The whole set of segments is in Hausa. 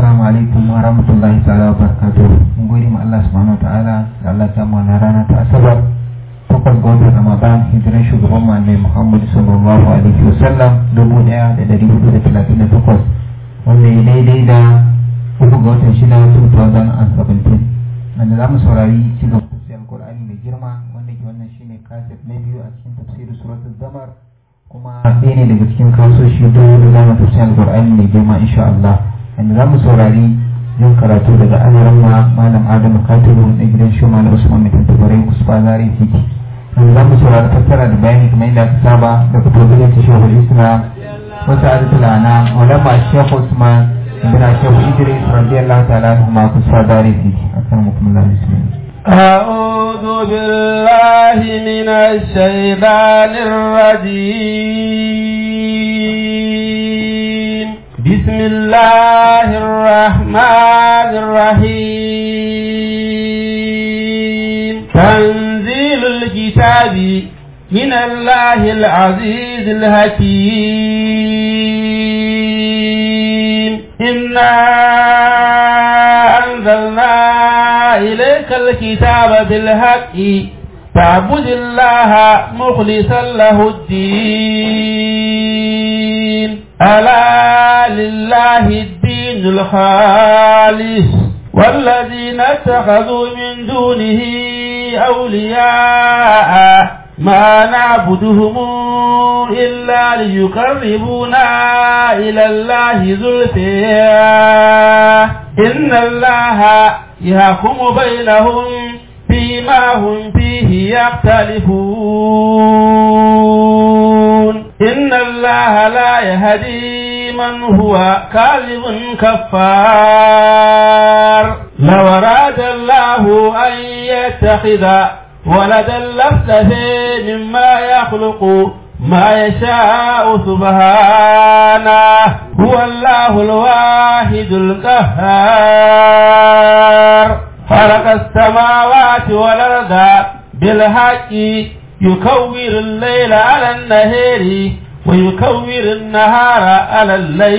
Assalamu alaikum wa rahmatullahi ta'ala wa barakatuh. Mun gode ma Allah subhanahu wa ta'ala da Allah ta mu na rana ta Asabar. Takwas ga watan Ramadan hijiran shugaban mu Annabi Muhammad sallallahu alaihi wa sallam dubu ɗaya da ɗari hudu da talatin da takwas. Wanda ya daidai da uku ga watan shida 2017. Wanda za mu saurari ci gaba tafsirin Alƙur'ani mai girma wanda ke wannan shine kaset na biyu a cikin tafsirin suratul Zamar. kuma ɗaya ne daga cikin kasoshi don da za mu tafsirin Alƙur'ani mai girma insha Allah. Wanda za mu saurari yin karatu daga alaran ma malam adamu katibu na gidan shi malam usman mai tantabarai kusfa zari titi wanda za mu saurari tattara da bayani kamar yadda aka saba da fito gidan ta shehu islam wata adatu lana wala ma shehu usman ibn shehu idris radiyallahu ta'ala anhu ma kusfa zari titi akan mutum Allah bismillah أعوذ بالله من الشيطان الرجيم بسم الله الرحمن الرحيم تنزيل الكتاب من الله العزيز الحكيم إنا أنزلنا إليك الكتاب بالحق فاعبد الله مخلصا له الدين ألا لله الدين الخالص والذين اتخذوا من دونه أولياء ما نعبدهم إلا ليقربونا إلى الله زلفى إن الله يحكم بينهم فيما هم فيه يختلفون إن الله لا يهدي من هو كاذب كفار لو أراد الله أن يتخذ ولدا لافتفي مما يخلق ما يشاء سبحانه هو الله الواحد القهار خلق السماوات والأرض بالحق يكور الليل على النهار ويكور النهار على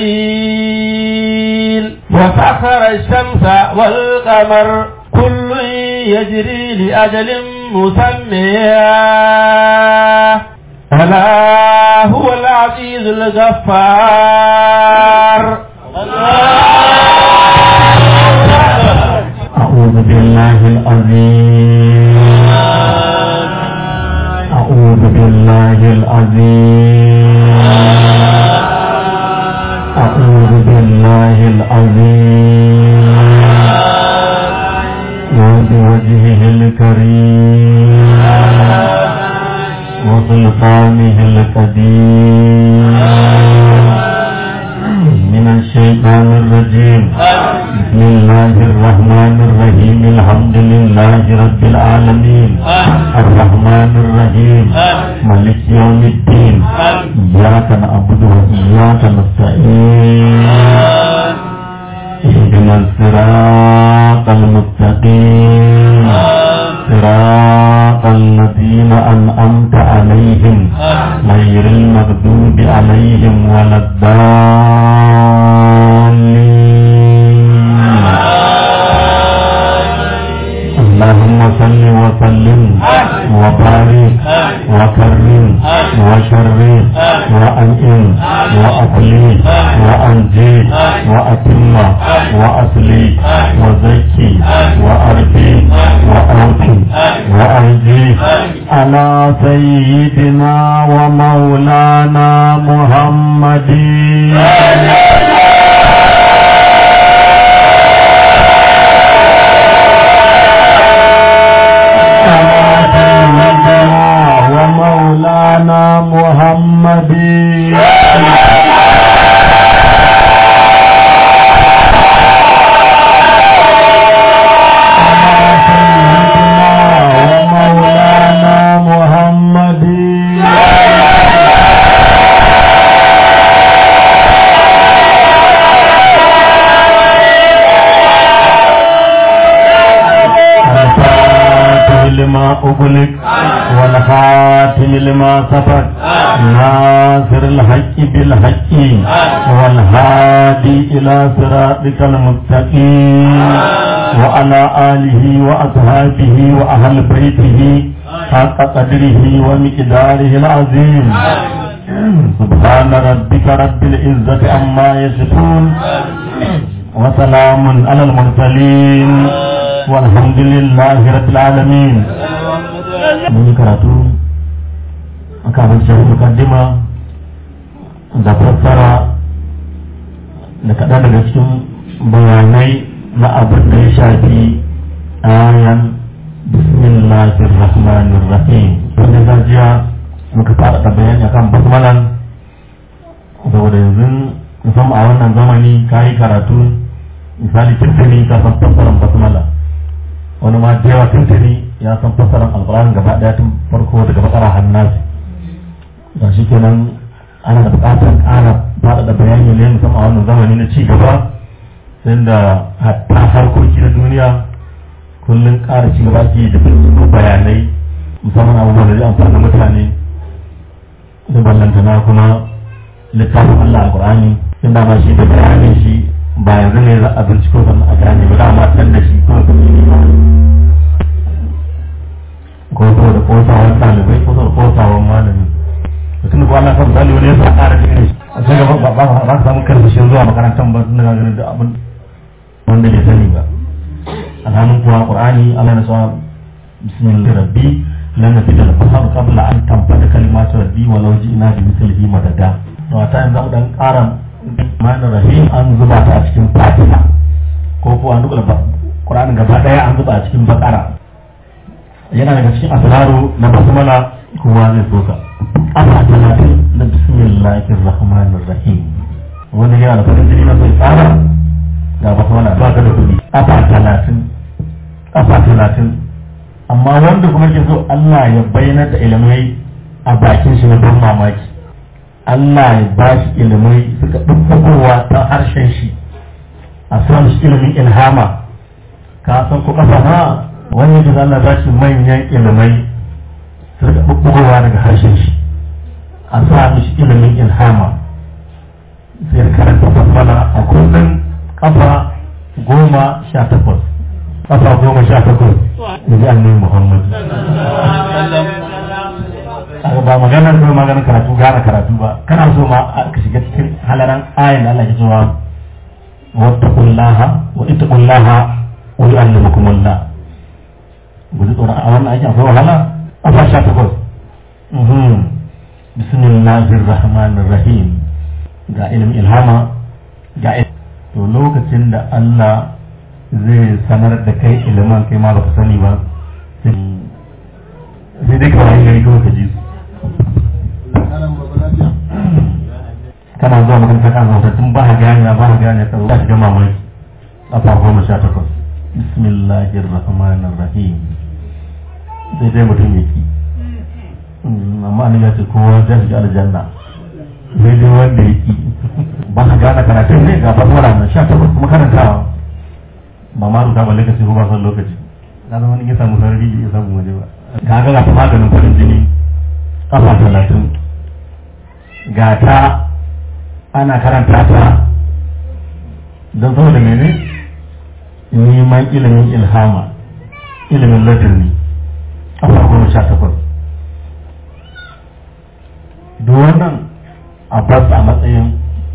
الليل وسخر الشمس والقمر كل يجري لأجل مسمى ألا هو العزيز الغفار أعوذ بالله العظيم أعوذ بالله العظيم أعوذ بالله العظيم وبوجهه الكريم وسلطانه القديم من الشيطان الرجيم بسم الله الرحمن الرحيم الحمد لله رب العالمين الرحمن الرحيم مالك يوم الدين إياك نعبد وإياك نستعين اهدنا الصراط المستقيم صراط الذين أنعمت عليهم غير المغضوب عليهم ولا الضالين اللهم صل وسلم وبارك وكرم وشرف وأنعم وأفلي وأنجي وأتم وأصلي وزكي وأرضي وأوفي وأرجي على سيدنا ومولانا محمد على سيدنا ومولانا محمد على سيدنا ومولانا محمد الفاتح لما أغلق والخاتم لما سبق ناصر الحق بالحق والهادي إلى صراطك المستقيم وعلى آله وأصحابه وأهل بيته حق قدره ومقداره العظيم سبحان ربك رب العزة عما يصفون وسلام على المرسلين والحمد لله رب العالمين mun yi karatu a kafin shirin mukaddima da fassara da kaɗan daga cikin bayanai na abin da ya shafi ayan bismillahir rahmanir rahim wanda zajiya muka fara da bayani akan basmalan saboda yanzu musamman a wannan zamani ka yi karatu misali tuntuni ka san fassarar basmala wani ma da yawa tuntuni ya san fassarar alƙur'ani gaba ɗaya tun farko daga bakara hannasi ga shi kenan ana da buƙatar ƙara faɗaɗa bayani ne musamman a wannan zamani na ci gaba sai da hatta harkoki na duniya kullum ƙara ci gaba ke da bayanai musamman abubuwan da zai amfani mutane da ballantana kuma littafin Allah alƙur'ani inda ma shi da bayanin shi ba yanzu ne za a binciko sannan a gane ba dama san da shi kuma ko ko da kosawan ɗalibai ko da kosawan malami mutum da Allah kan misali wani ya sa ƙara cikin shi a sai gaba ba ba ba samu karfashin zuwa makarantar ba tun daga ganin da abin wanda bai sani ba alhamdulillah kuwa qur'ani Allah na sa bismillah rabbi lan nafida al-bahar qabla an tanfada kalimatu rabbi walau ji'na bi mithlihi madada to a ta yanzu mu dan ƙara mana rahim an zuba ta a cikin fatiha ko ko an duka qur'ani gaba daya an zuba a cikin bakara yana daga cikin asraru na basmala kowa zai so ka asa talatin na bismillahir rahmanir rahim wanda yana da farin jini na sai tsara ga basmala ba ka da kuɗi asa talatin asa talatin amma wanda kuma ke so Allah ya bayyana da ilimai a bakin shi na ban mamaki Allah ya ba shi ilimai suka ɗubbugowa ta harshen shi a son shi ilimin ilhama ka san ko ƙasa na wani da Allah ba shi manyan ilimai suka ɗubbugowa daga harshen shi a sa mishi ilimin ilhama sai karanta basmala a kullum kafa goma sha takwas kafa goma sha takwas da ji annabi Muhammad ba maganar ko maganar karatu gane karatu ba kana so ma ka shiga cikin halaran ayin da Allah ya cewa wattaqullaha wa ittaqullaha wa yu'allimukumullah guji tsoron a wannan aikin akwai wahala a fa sha takwas bismillahir rahmanir rahim ga ilimin ilhama ga to lokacin da Allah zai sanar da kai ilimin kai ma baka sani ba sai dai kawai gari kawai ka ji su kana zuwa makaranta kan zauta tun ba ka gane ba ka gane ka zuwa shiga mamaki a fa goma sha takwas bismillahir rahmanir rahim sai dai mutum ya ki amma an ya ce kowa zai shiga aljanna sai dai wanda ya ki ba ka gane karatun ne ga fasara na sha takwas kuma karantawa ba ma rubuta balle ka ce ko ba san lokaci na zama ya samu sarari ya samu waje ba ka ga ga maganin farin jini kafa talatin ga ta ana karanta ta don saboda mene neman ilimin ilhama ilimin ladini kafa goma sha takwas duk wannan a bas a matsayin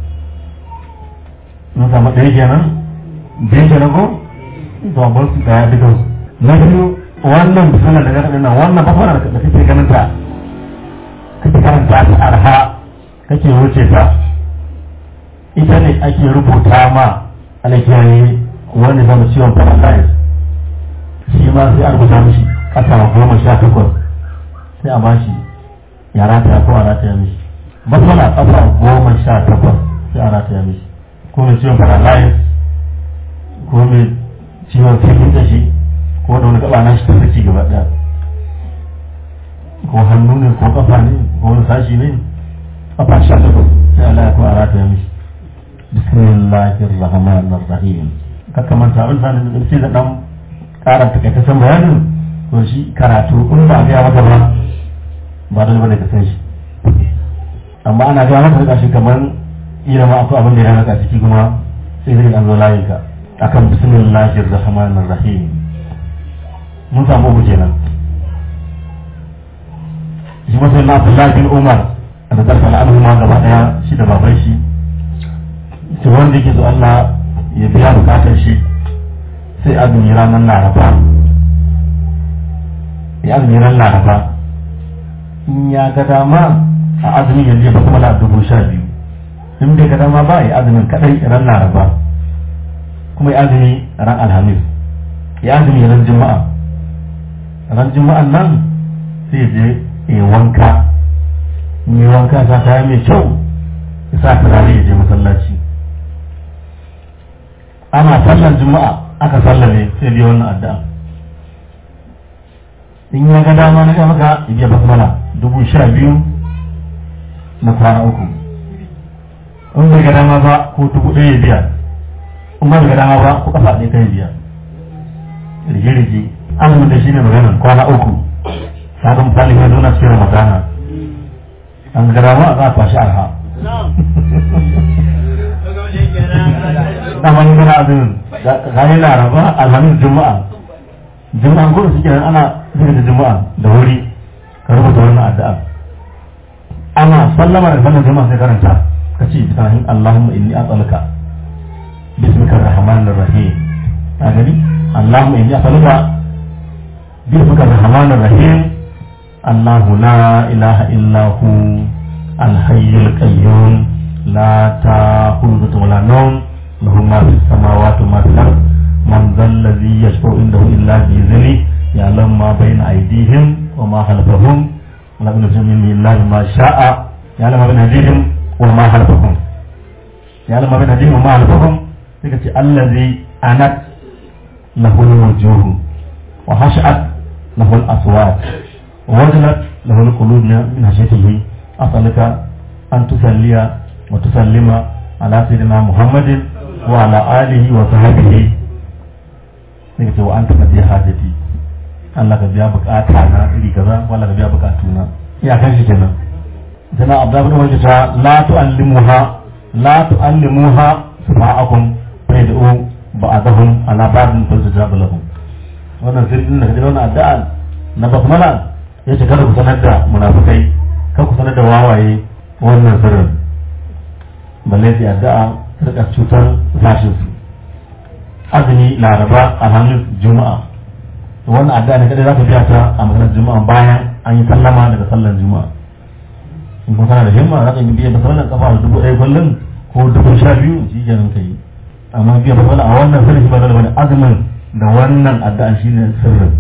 mun samu ɗaya kenan biyu kenan ko to a su ga duka na biyu wannan misalar da gaɗa nan wannan fasara da kake ganin ta kake karanta ta arha kake wuce ta ita ne ake rubuta ma alakiyaye wani zama ciwon paralyze shi ma sai a rubuta mishi ƙasa goma sha takwas sai a bashi ya rataya ko a rataya mishi matsala ƙasa goma sha takwas sai a rataya mishi ko mai ciwon paralyze ko mai ciwon filin da shi ko da wani gaba na shi ta saki gaba ɗaya ko hannu ne ko kafa ne ko wani sashi ne kafa sha takwas sai Allah ya ko a rataya mishi bismillahir rahmanir rahim ka kamanta abin sanin da sai da dan ƙara takaitaccen bayanin to shi karatu in ba ga maka ba ba dole bane ka san shi amma ana ga maka rika shi kamar ina ma akwai abin da ya raka ciki kuma sai zai an zo layin ka akan bismillahir rahmanir rahim mun samu uku kenan shi ma sai na Abdullahi bin Umar da zarfa al'adu ma gaba daya shi da baban shi shi wanda yake so Allah ya biya bukatar shi sai azumi ranar laraba ya azumi ranar laraba in ya ga dama a azumin yanzu ya kuma da dubu sha biyu in bai ga dama ba ya azumin kadai ran laraba kuma ya azumi ran alhamis ya azumi ran juma'a ran juma'an nan sai je ya wanka in yi wanka sa kaya mai kyau ya sa turare ya je masallaci ana sallan juma'a aka sallame sai biya wannan addu'a in ya ga dama na maka ya biya basmala dubu sha biyu na kwana uku in bai ga dama ba ko dubu ɗaya ya biya in ba bai ga dama ba ko kafa ɗaya kai biya rige-rige azumin da shi ne maganan kwana uku sabon misali ya zauna cikin ramadana an ga dama za a kwashi arha dama yi gana azumin gani laraba alhamis juma'a juma'a gudu suke nan ana zuwa da juma'a da wuri ka rubuta wannan addu'a ana sallama da sallar juma'a sai karanta ka ce bismillahir allahumma inni as'aluka bismika rahmanir rahim ka gani allahumma inni as'aluka bismika rahmanir rahim الله لا إله إلا هو الحي القيوم لا تأخذه ولا نوم له ما في السماوات وما في الأرض من ذا الذي يشفع عنده إلا بإذنه يعلم ما بين أيديهم وما خلفهم ولا ينزل من الله ما شاء يعلم ما بين أيديهم وما خلفهم يعلم ما بين أيديهم وما خلفهم الذي أنت له الوجوه وخشعت له الأصوات ووجلت له القلوب من خشيته أسألك أن تصلي وتسلم على سيدنا محمد وعلى آله وصحبه nake wa an taɓa biya hajjati Allah ka biya bukata na iri kaza wala ka biya bukatu na ya kan shi kenan sana abda bin wani ta la tu'allimuha la tu'allimuha sama'akum fa yad'u ba'dahum ala ba'din fa tujabu lahum wannan sirrin da kaje wannan addu'a na basmala ya ce kada ku sanar da munafukai kada ku sanar da wawaye wannan sirrin balle sai addu'a rika cutar zashin su azumi laraba alhamis juma'a wannan addu'a ne kada za ka biya ta a maganar juma'a bayan an yi sallama daga sallar juma'a in kuma kana da himma za ka yi biya sallar kafa da dubu ɗaya kullum ko dubu sha biyu shi kenan ka yi amma biya sallar a wannan sirri ba zai bane azumin da wannan addu'a shine sirrin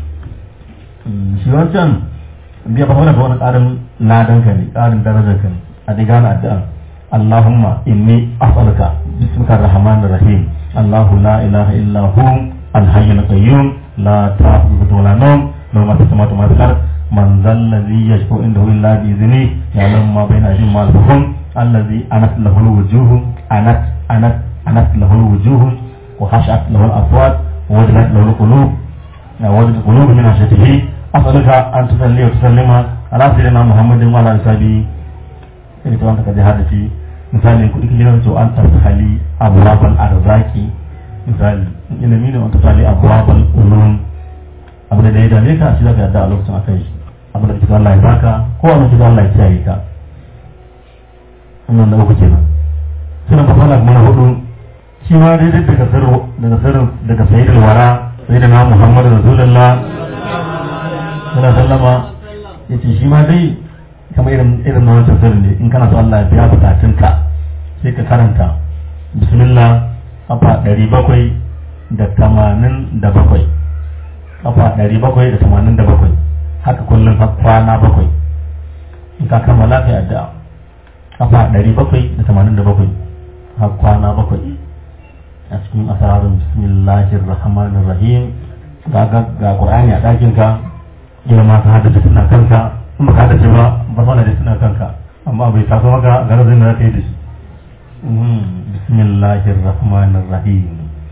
shi wancan biya ba wani wani ƙarin ladan ka ne ƙarin darajar ka ne a dai gane addu'a Allahumma inni as'aluka bismika rahmanir rahim Allahu la ilaha illa hu al-hayyul qayyum la ta'khudhuhu wa la nawm lahu ma fis samawati wa ma fil ard man dhal ladhi yashfa'u indahu illa bi idhnihi ya'lamu ma bayna aydihim wa ma khalfahum alladhi anat lahu al-wujuh anat anat anat lahu al-wujuh wa khashat lahu al-aswat wa wajilat lahu al-qulub وجد قلوب من خشيته أسألك أن تصلي وتسلم على سيدنا محمد وعلى آله إن كنت قد هذا misali kuɗi kake nan to an tarhali abwabal arzaki misali ina mini an tarhali abwabal ulum abu da ya dame ka shi zaka yadda a lokacin akai shi abu da kike Allah ya baka ko wani kike Allah ya kiyaye ka wannan da uku kenan sunan ba fara kuma na hudu shi ma dai daga sirru daga sirrin daga sayyidul wara sayyidina Muhammad rasulullah sallallahu alaihi wasallama yace shi ma dai kamar irin irin na wancan sirri ne in kana so Allah ya biya bukatunka sai ka karanta bismillah kafa ɗari bakwai da tamanin da bakwai kafa ɗari bakwai da tamanin da bakwai haka kullum har kwana bakwai in ka kammala kai addu'a kafa ɗari bakwai da tamanin da bakwai har kwana bakwai a cikin asararin bismillahir rahmanir rahim ga ga qur'ani a ɗakin ka girma ka haddace suna kanka in baka haddace ba ba sana da suna kanka amma bai taso maka garazin da kai da shi bismillahir rahmanir rahim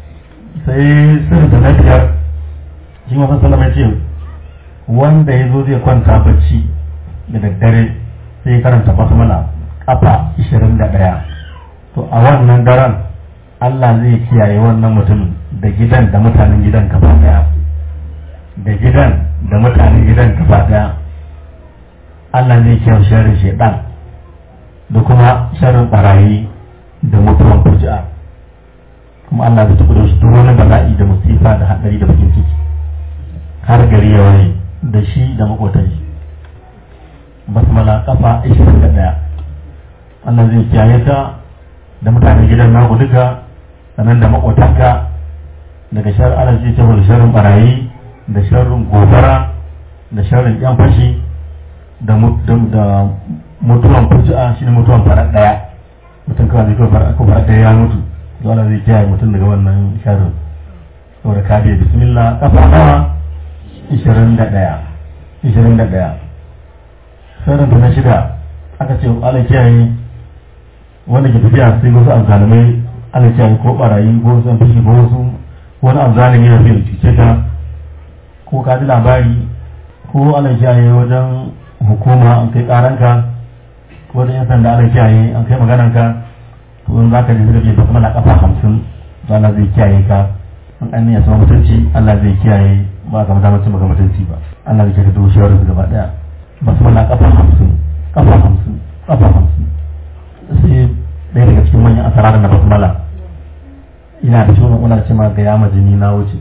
sai sai da na biyar shi ma sallama ya ce wanda ya zo zai kwanta bacci da daddare sai ya karanta basmala kafa 21 to a wannan daren Allah zai kiyaye wannan mutumin da gidan da mutanen gidan gaba daya da gidan da mutanen gidan gaba daya Allah zai kiyaye sharrin shedan da kuma sharrin barayi da mutuwan fuji'a kuma Allah zai tafi da shi duk wani bala'i da musifa da hadari da bakin ciki har gari ya waye da shi da makotan shi basmala kafa 21 Allah zai kiyaye ta da mutanen gidan naku duka sannan da makotanka daga shar Allah zai tafi da sharrin barayi da sharrin gobara da sharrin yan fashi da mutuwan fuji'a shine mutuwan farar daya mutum kawai zai kawai farar farar daya ya mutu dole zai kiyaye mutum daga wannan sharrin saboda ka biya bismillah kafa nawa ishirin da ɗaya ishirin da ɗaya sharrin na shida aka ce ala kiyaye wanda ke tafiya sai wasu azzalumai ala kiyaye ko barayi ko wasu fushi ko wasu wani azzalumi yana fiye da cuce ka ko ka ji labari ko ala kiyaye wajen hukuma an kai karanka ko wajen yan sanda ala kiyaye an kai maganarka to in za ka ji zirage ba kuma na kafa hamsin to Allah zai kiyaye ka in an ya sama mutunci Allah zai kiyaye ba ka mata mutum ga mutunci ba Allah zai kiyaye duk shawarar su gaba daya ba su mana kafa hamsin kafa hamsin kafa hamsin sai ɗaya daga cikin manyan asara da na basmala ina da ciwon una ce ma ga yama jini na wuce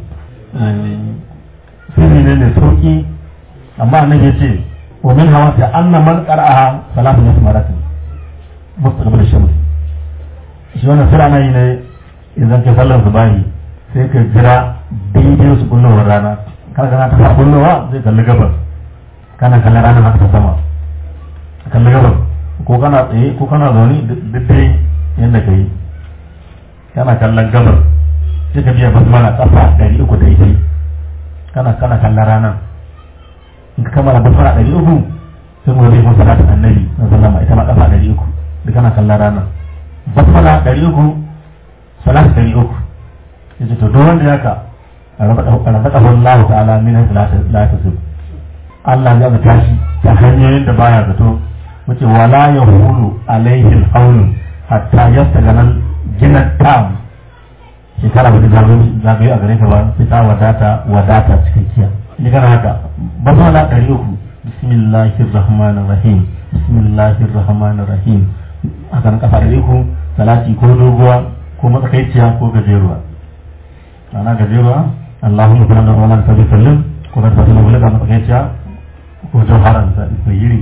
sai ne ne sauki amma annabi ya ce wa min hawa ta anna man qara'aha salatu yasmaratin mustaqbil shams shi wannan sura na yi ne idan ka sallar zubahi sai ka jira daidai su kullowar rana kana kana ta fara kullowa zai kalli gabas kana kallon ranar haka ta sama kalli gabas ko kana tsaye ko kana zaune duk dai yadda ka yi kana kallon gabas sai ka biya basmala kafa ɗari uku da ita kana kana kallon ranar in ka kammala basmala ɗari uku sai mu zai kuma salatin annabi na sallama ita ma kafa ɗari uku da kana kallon ranar basmala ɗari uku salatu ɗari uku ya ce to duk wanda ya ka razaka Allah ta'ala min haythu la tasib Allah ya ga tashi ta hanyoyin da baya zato wace wala yahulu alaihi al-hawl hatta yastagana jinan tam shekara ba ta zagaye a gare ka ba sai ta wadata wadata cikakkiya ni kana haka basmala ɗari uku bismillahir rahmanir rahim bismillahir rahmanir rahim haka na kafa ɗari uku salati ko doguwa ko matsakaiciya ko gajeruwa ana gajeruwa Allahumma kuna da wala ta bisallim ko ka tafi wala ka matsakaiciya ko jawharan sa ko yiri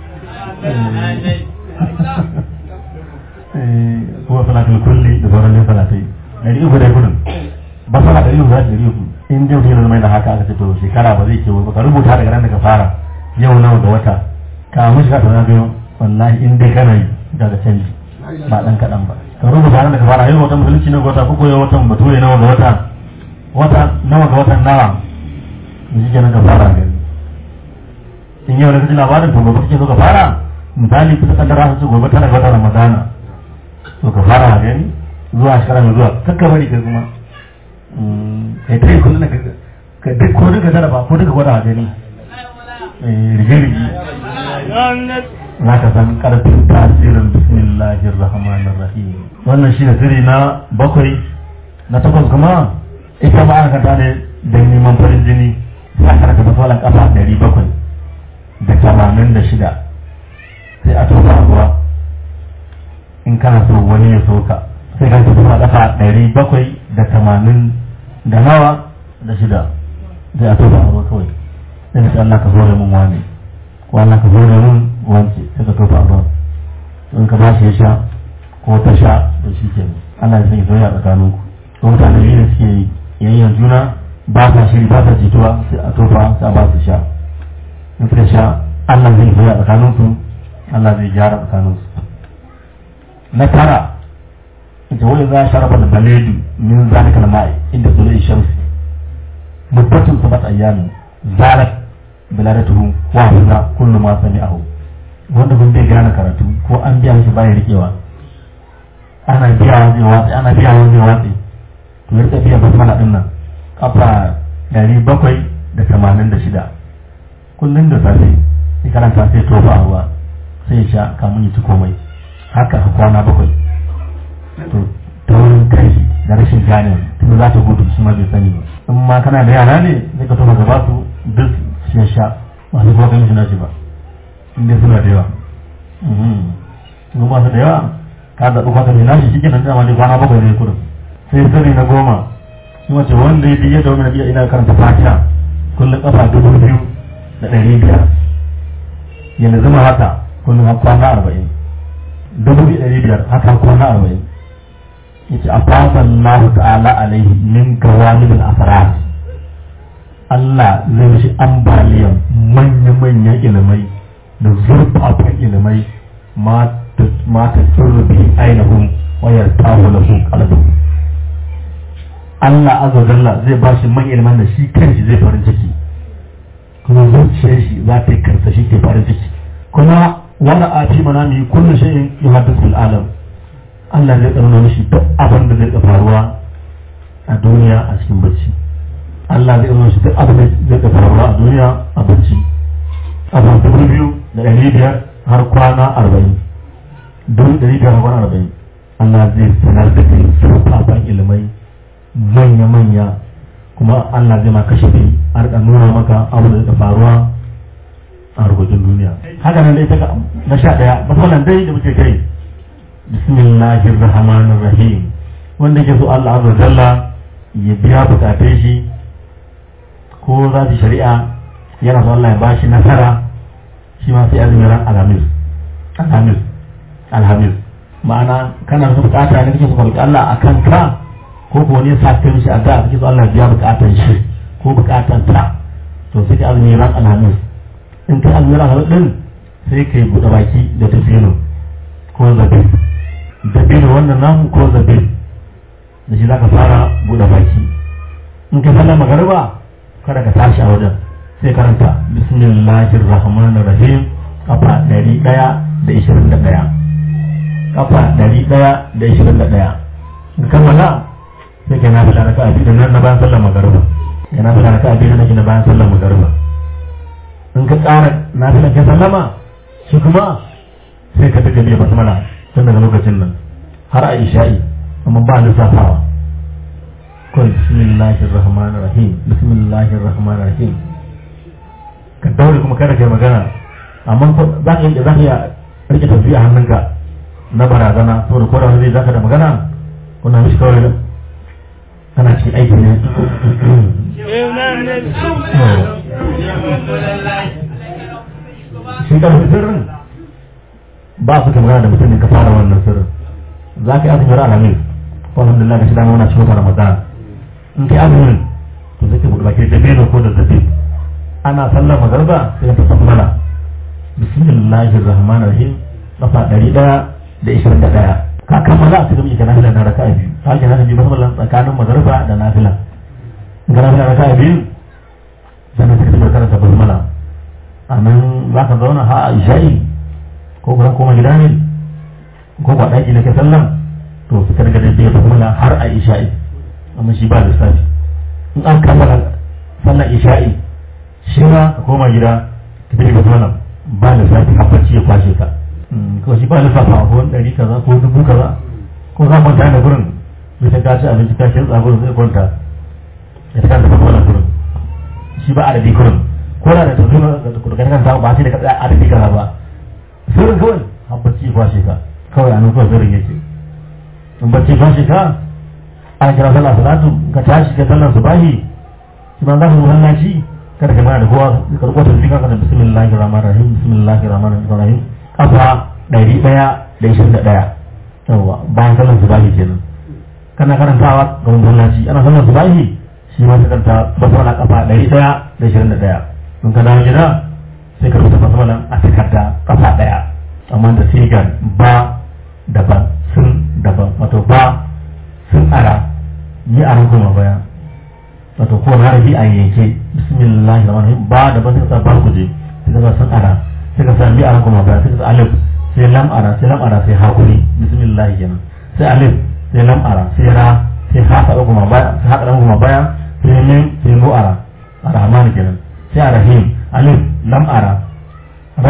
ko salatul kulli da sauran ne salatai dari uku dai kudin ba sala dari uku za ta dari uku in dai mutum mai da haka aka ce to shekara ba zai ce ba ka rubuta daga ran da ka fara yau nawa ga wata ka mushi ka tana biyo wallahi in dai kana yi daga canji ba dan kaɗan ba ka rubuta ran da ka fara yau watan musulunci na wata ko yau watan bature nawa ga wata wata nawa ga watan nawa da shi kenan ka fara gani in yau da kaji labarin to gobe kake so ka fara misali kusa kaddara su gobe tana ga watan ramadana to ka fara gani zuwa shekara mai zuwa kakka bari ka kuma kai ta yi kullum ka duk ko duka jaraba ko duka gwada gani rige-rige za ka san karfin tasirin bismillahir rahmanir rahim wannan shi ne sirri na bakwai na takwas kuma ita ma aka kanta ne da neman farin jini sai aka raka fasalan kafa ɗari bakwai da tamanin da shida sai a tofa ruwa in kana so wani ya soka sai ka tafi a kafa ɗari bakwai da tamanin da nawa da shida sai a tofa ruwa kawai sai ka Allah ka zo da mun wani ko Allah ka zo da mun wance sai ka tofa ruwa in ka ba shi ya sha ko ta sha to shi ke Allah ya sanya soyayya tsakaninku ko mutane biyu da suke yayyan juna ba sa shiri ba sa jituwa sai a tofa sai a ba su sha in suka sha Allah zai soyayya tsakaninsu Allah zai gyara tsakaninsu na tara ita wani za a sharafa da baledu min zalika na ma'i inda tsulai shamsi muddatun sabat ayyamin zalat biladatuhu wa huza kullu ma sami'ahu wanda kun bai gane karatu ko an biya shi baya rikewa ana biya zai watsi ana biya zai watsi to ya rika biya basmala din nan kafa dari bakwai da tamanin da shida kullum da safe sai karanta sai tofa a ruwa sai ya sha kamun ya ci komai haka a kwana bakwai to taurin kai da rashin gane tun za ta gudu shi ma bai sani ba in ma kana da yara ne zai ka tofa gaba su duk shi ya sha ba su kuma kan shi na shi ba inda suna da yawa in ba su da yawa ka zaɓi kwata mai nashi shi kenan dama ne kwana bakwai ne kudin sai sirri na goma shi wace wanda ya biye da wani biya ina karanta fatiha kullum kafa dubu biyu da ɗari biyar yanzu zama haka kullum har kwana arba'in dubu biyu ɗari biyar haka har kwana arba'in yace a fasan lahu ta'ala alaihi min gawamin al-asrar Allah zai mishi ambaliyan manya-manyan ilimai da zurfafan ilimai ma ta turbi ainihin wayar tawo da sun kalbu Allah azza jalla zai ba shi man ilimin da shi kanshi zai farin ciki kuma zuciyar shi za ta yi karsa shi ke farin ciki kuma wani a fi mana mai kullu shayin yuhaddisul alam Allah zai tsaro mishi duk abin da zai faruwa a duniya a cikin bacci Allah zai tsaro shi duk abin da zai faruwa a duniya a bacci abu dubu biyu da ɗari biyar har kwana arba'in dubu ɗari biyar har kwana arba'in Allah zai sanar da kai surfafan ilimai manya-manya kuma Allah zai ma kashe kai a rika nuna maka abu da zai faruwa a rubutun duniya haka nan dai ta na sha ɗaya matsalan dai da muke kai bismillahir rahmanir rahim wanda ke so Allah azza jalla ya biya bukatun shi ko za su shari'a yana so Allah ya bashi nasara shi ma sai azumin ran alhamis alhamis alhamis ma'ana kana da bukata ne kake so ka roki Allah akan ka ko ko ne sa kai shi a da kake so Allah ya biya bukatan shi ko bukatan ta to sai ka azumin ran alhamis in kai azumin ran alhamis din sai kai buɗe baki da tafino ko zabi dabino wannan namu ko zabi da shi zaka fara buɗe baki in ka sallar magariba kada ka tashi a wajen sai karanta bismillahir rahmanir rahim kafa ɗari ɗaya da ishirin da ɗaya kafa ɗari ɗaya da ishirin da ɗaya in kammala sai ka nafi raka a biyu nan na bayan sallar magariba ya nafi raka a biyu na na bayan sallar magariba in ka tsara nafi ka sallama shi kuma sai ka daga biya basmala tun daga lokacin nan har a isha'i amma ba lissafawa kawai bismillahir rahmanir rahim bismillahir rahmanir rahim ka daure kuma kada kai magana amma za ka yi za ka iya rike tafi a hannunka na barazana saboda ko da wani zai zaka da magana kuna mishi kawai kana cikin aiki ne shi ka sirrin ba su ka magana da mutum ka fara wannan sirrin za ka yi azumin alamin ko alhamdulillah ga shi dama muna cikin ramadan in kai azumin to zai ka buɗe baki da beno ko da zabi ana sallar magarba sai ta tsammala bismillahir rahmanir rahim kafa ɗari ɗaya da ishirin da ɗaya ka kammala a cikin ita nafila na raka'a biyu ka ke nafila musamman tsakanin magarba da nafila in ka nafila raka'a biyu sannan sai ka karanta basmala a nan za ka zauna ha a isha'i ko kuma koma gida ne ko ba ɗaki na ke sallan to su karga da biya basmala har a isha'i amma shi ba lissafi in an kammala sallan isha'i shi ma ka koma gida ka tafi basmala ba lissafi har bacci ya kwashe ka ko shi ba lissafa a kowane ɗari kaza ko dubu kaza ko za kwanta da gurin bisa ka ci abinci ka shi tsagurin zai kwanta ya ta kanta basmala gurin shi ba adadi gurin ko da ta zo da kan samu ba sai da ka tsaya adadi kaza ba sirrin kawai har bacci ya kwashe ka kawai a nan kawai sirrin yake in bacci ya kwashe ka ana kira sallah salatu ka tashi ka sallar subahi shi ma za ka zo hallaci kada ka mana da kowa ka rubuta zika ka da bismillahir rahmanir rahim bismillahir rahmanir rahim kafa ɗari ɗaya da ishirin da ɗaya yawa bayan sallar subahi kenan kana karantawa ga masallaci ana sallar subahi shi ma sai karanta basmala kafa ɗari ɗaya da ishirin da ɗaya in ka dawo gida sai ka rubuta basmala a takarda kafa ɗaya amma da sigar ba daban sun daban wato ba sun ara yi a kuma baya wato ko harafi a yanke bismillah rahman rahim ba daban sai ka sa ba kuje sai ka sa sun ara sai ka sa bi a kuma baya sai ka sa alif sai lam ara sai lam ara sai hakuri bismillah kenan sai alif sai lam ara sai ra sai ha ka kuma baya sai ha ka kuma baya sai mim sai mu ara arrahman kenan sai arrahim alif lam ara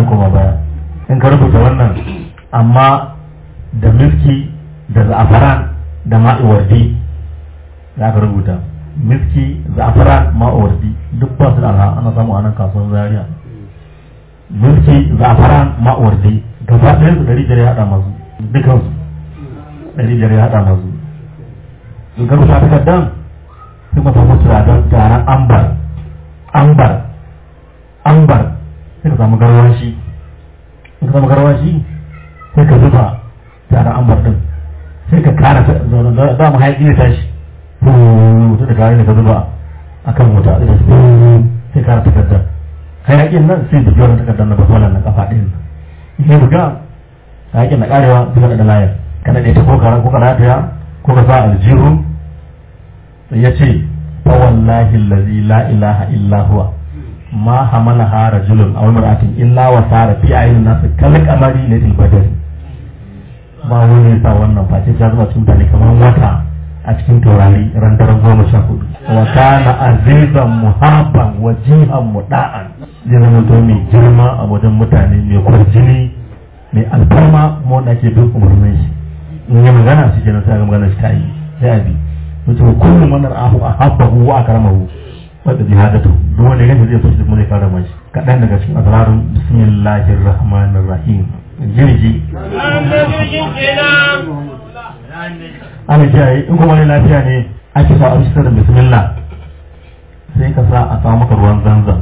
ƙara koma baya in ka rubuta wannan amma da miski da za'afaran da ma'iwardi za ka rubuta miski za'afaran ma'iwardi duk ba su da arha ana samu a nan kasuwar zaria miski za'afaran ma'iwardi gaba ɗayan su ɗari biyar ya haɗa masu dukansu ɗari biyar ya haɗa masu in ka rubuta takardar sai ka samu turaren taron ambar ambar ambar sai ka samu garwashi in ka samu garwashi sai ka zuba taron ambar din sai ka kara zaune da mu haƙi ya tashi wuta da kare da ka zuba a kan wuta da su sai kara takardar hayaƙin nan sai da wannan takardar na basola na kafa ɗin in sai buga hayaƙin na karewa sai da layar kana da ita ko kara ko kara ta ko ka sa aljihu ya ce fa wallahi allazi la ilaha illa huwa ma hamalaha rajulun aw imra'atin illa wa sara fi ayyin nas kal qamari layl badr ba wani sa wannan face ta zuba cikin mutane kamar wata a cikin taurari ran daren goma sha hudu wa kana azizan muhabban wajihan muda'an zai zama to mai girma a wajen mutane mai kwarjini mai alfarma kuma wanda ake bin umarnin shi in yi magana shi kenan sai ga magana shi ta yi sai a bi mutum kullum wannan ahu a habbahu wa akramahu wadda jihadatu duk wanda ya zai so shi kuma zai karama shi kaɗan daga cikin asrarun bismillahir rahmanir rahim jirgi ana kiyaye in kuma wani lafiya ne ake sa abin da bismillah sai ka sa a samu maka ruwan zanzan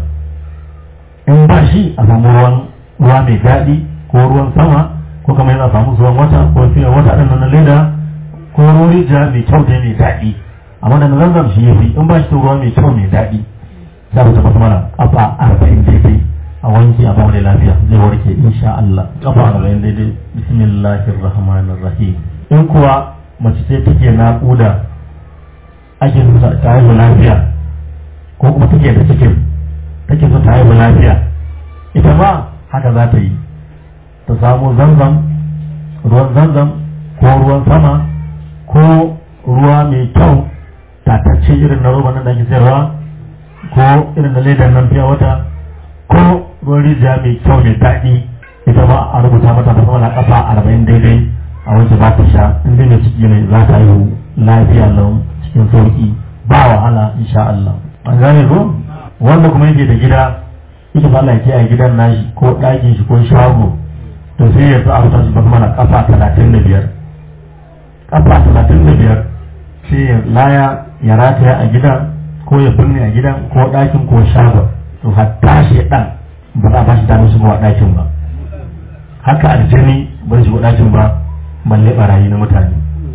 in ba shi a samu ruwan ruwa mai daɗi ko ruwan sama ko kamar yana samu ruwan wata ko fiye wata ɗin na leda ko ruwan rijiya mai kyau da mai daɗi amma da zanzan shi yafi in ba shi ruwa mai kyau mai daɗi za ku tabbata mana kafa arba'in daidai a wanki a bamu da lafiya zai warke insha Allah kafa arba'in daidai bismillahir rahmanir rahim in kuwa mace ce take naƙuda ake so ta haihu lafiya ko kuma take da cikin take so ta haihu lafiya ita ma haka za ta yi ta samu zanzan ruwan zanzan ko ruwan sama ko ruwa mai kyau tatacce irin na roba nan da ake sayarwa ko irin na ledar nan fiya wata ko ruwan rijiya mai kyau mai daɗi ita ma a rubuta mata da sama na kafa arba'in daidai a wanke ba ta sha in dai mai ciki ne za ta yi lafiya lau cikin sauki ba wahala insha Allah an gane ko wanda kuma yake da gida ita ba Allah ya kiyaye gidan nashi ko ɗakin shi ko shago to sai ya sa a rubuta shi ba mana kafa talatin da biyar kafa talatin da biyar sai ya laya ya rataya a gidan ko ya binne a gidan ko ɗakin ko shagon to hatta shi ɗan ba za a bashi damar shigowa ɗakin ba haka aljani ba zai shigo ɗakin ba balle barayi na mutane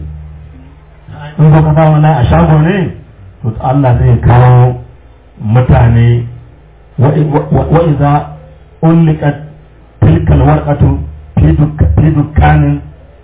in ba ka sa wani a shago ne to Allah zai kawo mutane wa iza ulliqat tilkal warqatu fi dukkanin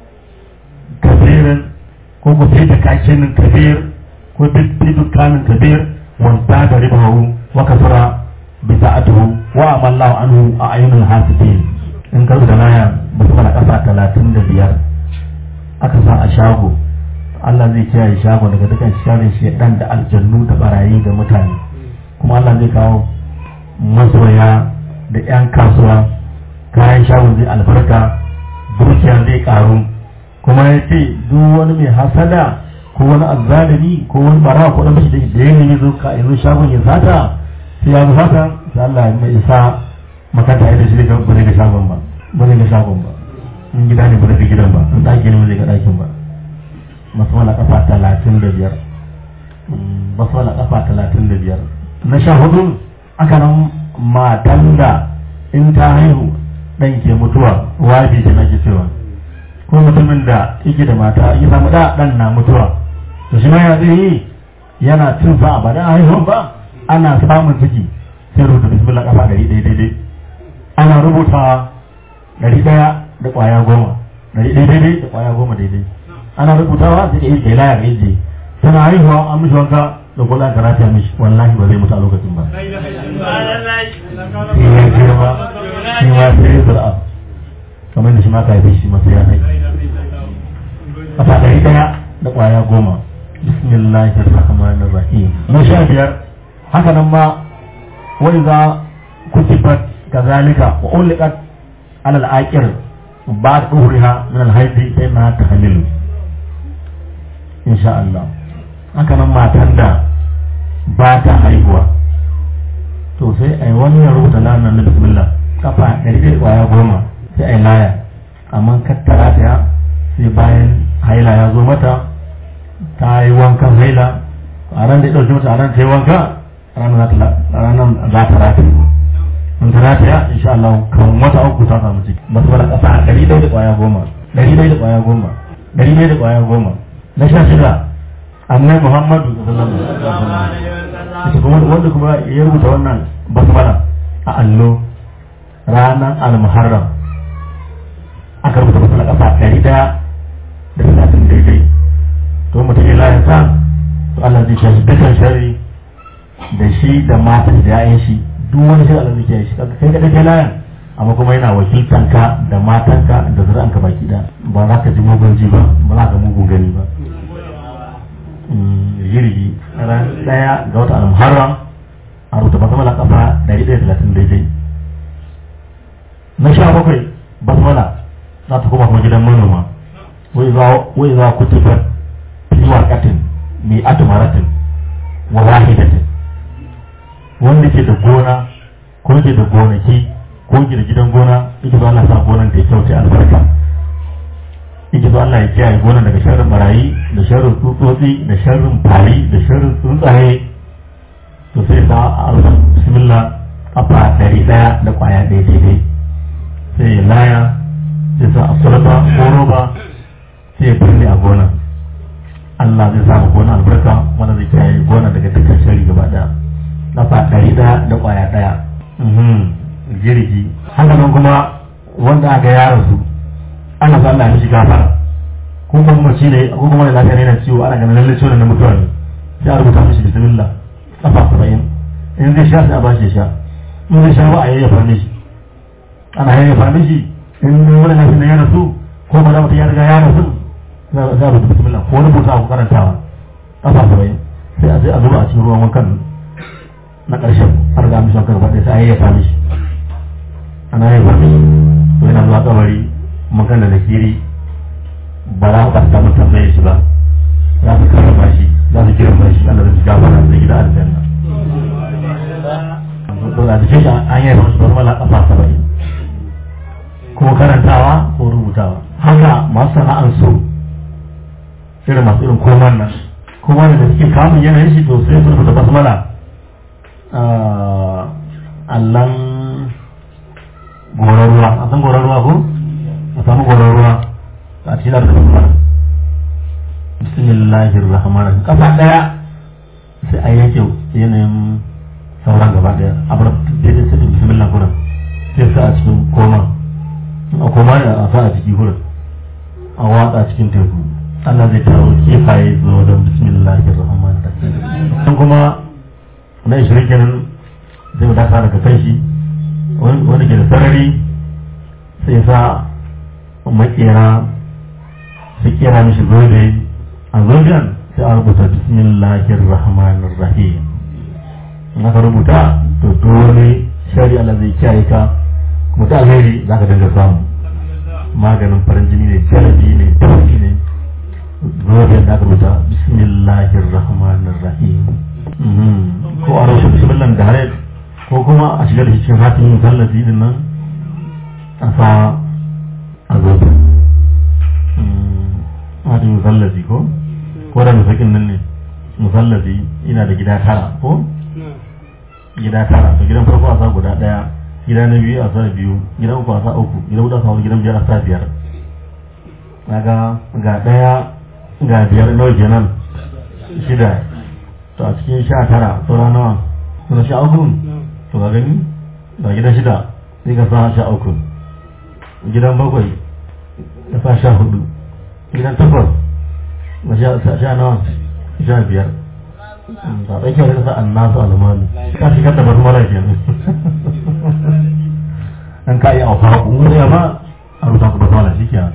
kabirin ko ko fi dukkanin kabir ko fi dukkanin kabir wanda da ribahu wa kasara bi sa'atuhu wa amallahu anhu a ayyunul hasibin in ka da naya ba su kasa talatin da biyar aka sa a shago Allah zai kiyaye shago daga dukkan sharin shedan da aljannu da barayi ga mutane kuma Allah zai kawo masoya da 'yan kasuwa kayan shagon zai albarka dukiya zai karu kuma ya ce duk wani mai hasada ko wani azzalimi ko wani barawa ko dan bashi da ya nemi zo ka yanzu shagon ya sata sai ya zo sata sai Allah ya mai isa makanta ya da shi ga bare ga shagon ba bare ga shagon ba in gida ne bare ga gidan ba in daki ne bare ga dakin ba masu wala kafa talatin da biyar masu wala kafa talatin da biyar na sha hudu aka nan matan da in ta haihu dan ke mutuwa wabi ce nake cewa ko mutumin da yake da mata ya samu da dan na mutuwa to shi ma ya zai yi yana cin sa ba da haihuwan ba ana samun ciki sai rubuta bismillah kafa ɗari ɗaya daidai ana rubuta ɗari ɗaya da ƙwaya goma ɗari ɗaya daidai da ƙwaya goma daidai ana rubutawa sai yi kai laya gaje tana haihuwa an mishi wanka da kula ka rafiya mishi wallahi ba zai mutu a lokacin ba sai ya girma shi ma sai ya zura kamar da shi ma ka haife shi masu ya haifi kafa ɗari ɗaya da ƙwaya goma bismillahir rahmanir rahim na sha biyar haka nan ma wani za kutibat kazalika wa ulikat alal aqir ba duhriha min al haidi sai na tahmilu insha Allah haka nan matan da ba ta haihuwa to sai ai wani ya rubuta lanar na bismillah kafa ɗari da ƙwaya goma sai ai laya amma kattara ta sai bayan haila ya zo mata ta yi wankan haila a ran da ya ɗauki mata a ran ta yi wanka ranar za ta rata in ta rata ya insha Allah kan wata uku ta samu ciki ba su bala ƙasa ɗari ɗaya da ƙwaya goma ɗari ɗaya da ƙwaya goma ɗari ɗaya da ƙwaya goma na sha shida annai muhammadu sallallahu alaihi wasallam kuma wanda kuma ya rubuta wannan basmala a allo ranar al-muharram aka rubuta basmala ƙasa ɗari ɗaya da talatin daidai to mutum ya layin sa to Allah zai shashi dukkan shari da shi da matan da ya'yan shi duk wani shi Allah zai kiyaye shi kai ka dake layin amma kuma yana wakiltanka da matanka da zuri'anka baki da ba za ka ji mugun ji ba ba za ka mugun gani ba jirgi ran daya ga wata al-muharram a rubuta basmala kafa 130 daidai na sha bakwai basmala za ta koma kuma gidan manoma wai za ku tufar fi warkatin mai atumaratin wa wahidatin wanda ke da gona ko ke da gonaki ko ke da gidan gona yake zo Allah sa gonan ta kyau ta albarka yake zo Allah ya kiyaye gonan daga sharrin barayi da sharrin tsutsotsi da sharrin fari da sharrin tsuntsaye to sai sa a bismillah kafa ɗari ɗaya da ƙwaya ɗaya daidai sai ya laya sai sa a sulaba ko roba sai ya birni a gonan Allah zai samu gona albarka wanda zai kiyaye gona daga dukkan shari gaba ɗaya kafa ɗari ɗaya da ƙwaya ɗaya jirgi haka nan kuma wanda aka yara su ana sa Allah ya mishi gafara ko kuma mace ne ko kuma da lafiya ne na ciwo ana ganin lalle ciwon na mutuwa ne sai a rubuta mishi bismillah kafa saba'in in zai sha sai a bashi ya sha in zai sha ba a yayyafa mishi ana yayyafa mishi in wani lafiya na ya rasu ko ba da mutum ya riga ya rasu za a rubuta bismillah ko rubuta ku karantawa kafa saba'in sai a je a zuba a cikin ruwan wankan na ƙarshen har ga mishi wankan gaba ɗaya sai a yayyafa mishi ana yayyafa mishi to yana zuwa kabari magana da kiri ba za ku kasta mun tambaye shi ba za su karrama shi za su girma shi Allah zai gafara da gida aljanna to da shi an yi masu farmala kafa saba'in ko karantawa ko rubutawa haka masu sana'an su irin masu irin koman nan kuma da suke kamun yanayin shi to sai su rubuta basmala allan goron ruwa a san goron ruwa ko a samu goron ruwa a cikin da kuma bismillahir rahmanir kafa daya sai a yanke yanayin sauran gaba daya a bar daidai sai bismillah kuran sai sa a cikin koma a koma ne a sa a ciki kuran a watsa cikin teku Allah zai taro kifaye zo don bismillahir rahmanir rahim kuma na ishirin kenan zai wadata daga kan shi wani ke da sarari sai sa makera su kera mishi zobe a zoben sai a rubuta bismillahir rahmanir rahim in aka rubuta to dole shari Allah zai kiyaye ka kuma ta alheri za ka dinga samu maganin farin jini ne jalabi ne tafi ne zoben da aka rubuta bismillahir rahmanir rahim ko a rushe bismillah da hare ko kuma a shigar da cikin hatimin musallafi din nan a sa a zobe hatimin musallafi ko ko da musakin nan ne musallafi ina da gida tara ko gida tara to gidan farko a sa guda daya gida na biyu a sa biyu gidan uku a sa uku gidan hudu a sa wani gidan biyar a sa biyar kaga ga daya ga biyar nawa kenan shida to a cikin sha tara saura nawa suna sha uku to ka gani ga gidan shida sai ka sa sha uku gidan bakwai ka sa sha hudu gidan takwas na sha nawa sha biyar ba ɗan kyau da sa an nasu almani ka shigar da basu mara kenan an ka yi auka kun wani ma a rubuta ku basu mara shi kenan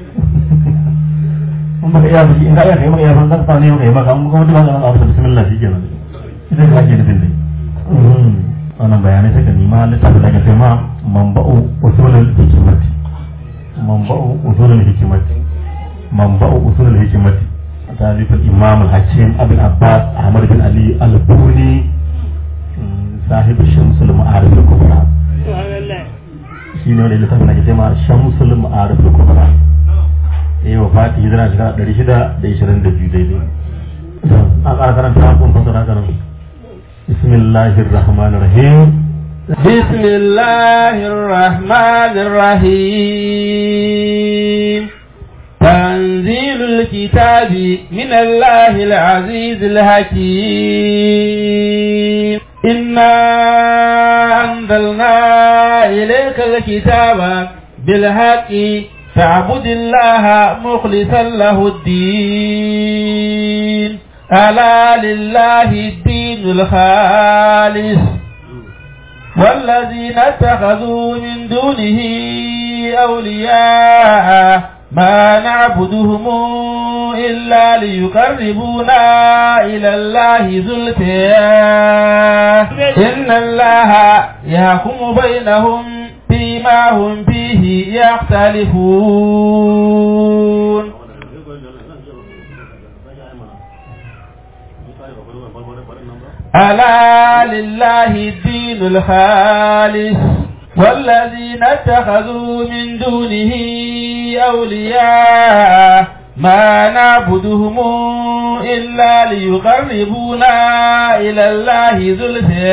in baka iya biki in ka iya kai maka iya san sa ne maka yi maka kuma duk haka a rubuta bismillah shi kenan ita ka ake nufin dai wannan bayanai sai ka nima littafin da ka sai ma manba'u usulul hikimati manba'u usulul hikimati manba'u usulul hikimati talib al-imam al-hakim abul abbas ahmad bin ali al-buni sahib shamsul ma'arif al-kubra shi ne wanda littafin da ke tema shamsul ma'arif al-kubra eh wa fati hijira shekara ɗari shida da ishirin da biyu daidai a ƙara karanta kun fasara kanan bismillahir rahmanir rahim بسم الله الرحمن الرحيم تنزيل الكتاب من الله العزيز الحكيم إنا أنزلنا إليك الكتاب بالحق فاعبد الله مخلصا له الدين ألا لله الدين الخالص والذين اتخذوا من دونه أولياء ما نعبدهم إلا ليقربونا إلى الله زلفى إن الله يحكم بينهم فيما هم فيه يختلفون ألا لله الدين الخالص والذين اتخذوا من دونه أولياء ما نعبدهم إلا ليقربونا إلى الله زلفى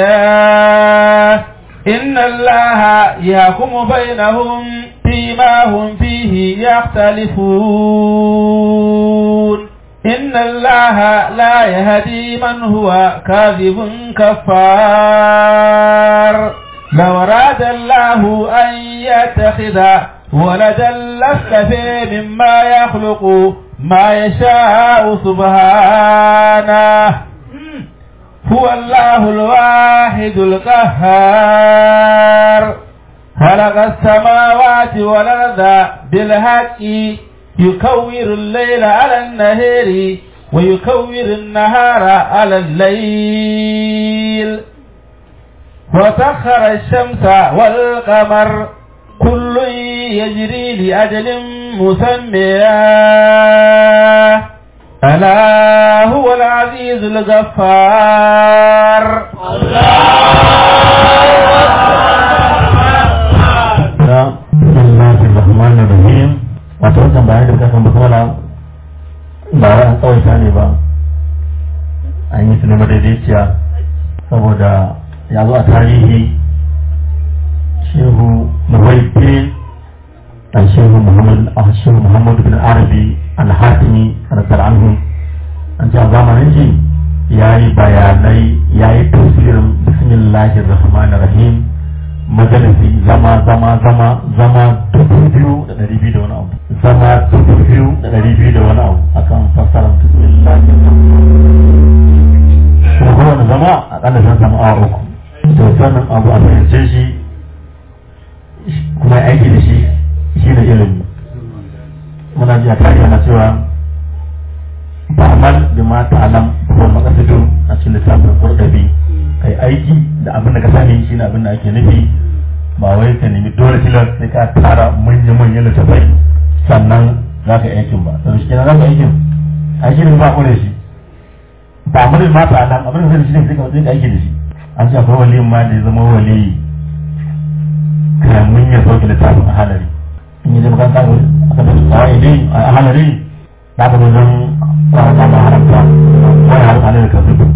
إن الله يحكم بينهم فيما هم فيه يختلفون إن الله لا يهدي من هو كاذب كفار لو أراد الله أن يتخذ ولدا لاصطفى مما يخلق ما يشاء سبحانه هو الله الواحد القهار خلق السماوات والأرض بالحق يكور الليل على النهار ويكور النهار على الليل وسخر الشمس والقمر كل يجري لأجل مسمى ألا هو العزيز الغفار bismillahir rahmanir rahim wato wannan bayan da kasan basmala ba wai an tsawaita ne ba an yi su ne madaidaiciya saboda ya zo a tarihi shehu muwaifi a shehu muhammad a shehu muhammadu bin arabi al-hatimi radar anhu an ce a zamanin shi ya yi bayanai ya yi tafsirin bismillahir rahmanir rahim majalisi zama zama zama zama dubu biyu da ɗari biyu da wani abu zama dubu biyu da ɗari biyu da wani abu akan fassarar bismillahir kuma kowane zama a ƙalla sun samu awa uku to sannan abu a fahimce shi kuma aiki da shi shi da ilimi muna ji a tarihi na cewa ta'amal bi ma ta'alam ko maqasidu a cikin littafin qurdabi kai aiki da abin da ka sani shine abin da ake nufi ba wai ka nemi dole tilas sai ka tara manya manyan littafai sannan za ka yi aikin ba sannan shi kenan za ka yi aikin aiki ne ba kore shi ba mu da ma ta'alam abin da zai shi ne sai ka yi aiki da shi an ce akwai waliyin ma da ya zama waliyi kamun ya sauke littafin a halari in yi zama kan aka da tsawai dai a halari za ka zo don kwanata da haramta wani haramta ne da kan zubi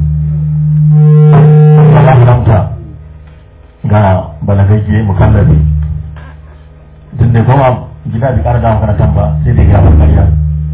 ba haramta ga balagagge mukallabi duk da kuma gida bai kara dawo makarantar ba sai da gaba karya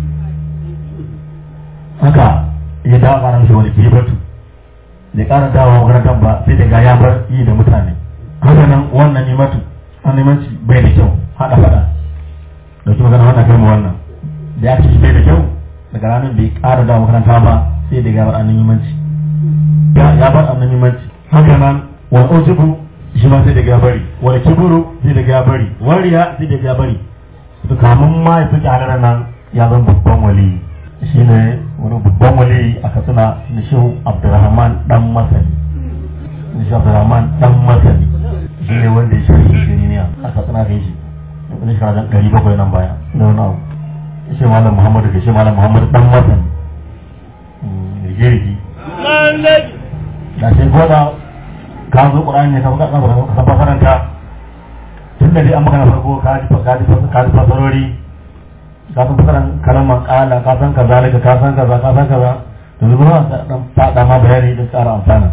haka ya dawo kara mishi wani kibatu bai kara dawo makarantar ba sai da ga ya bar yi da mutane haka nan wannan nimatu an nimanci bai da kyau haɗa faɗa da kuma magana wannan kai mu wannan da ya ci bai da kyau daga ranar bai ƙara da makaranta ba sai da gabar annan yimanci ya bar annan yimanci haka nan wani ojibu shi ma sai da gabari wani kiburu sai da gabari wariya sai da gabari to kamun ma ya fi halarar nan ya zan babban wali shi ne wani babban wali a katsina na shehu abdurrahman dan masani shehu abdurrahman dan masani shi ne wanda ya shirya shiri ne a katsina kai shi wani shekara da ɗari bakwai nan baya da wani abu shi malam muhammadu da shi malam muhammadu dan masan rigirgi da sai ko da ka zo ƙur'ani ne ka ka fasaranta tun da dai an maka na farko ka ji ka ji ka ji fasarori ka san fasaran kalmar ƙala ka san kaza daga ka san kaza ka san kaza to yanzu ma dan faɗa ma bayani da ƙara amfana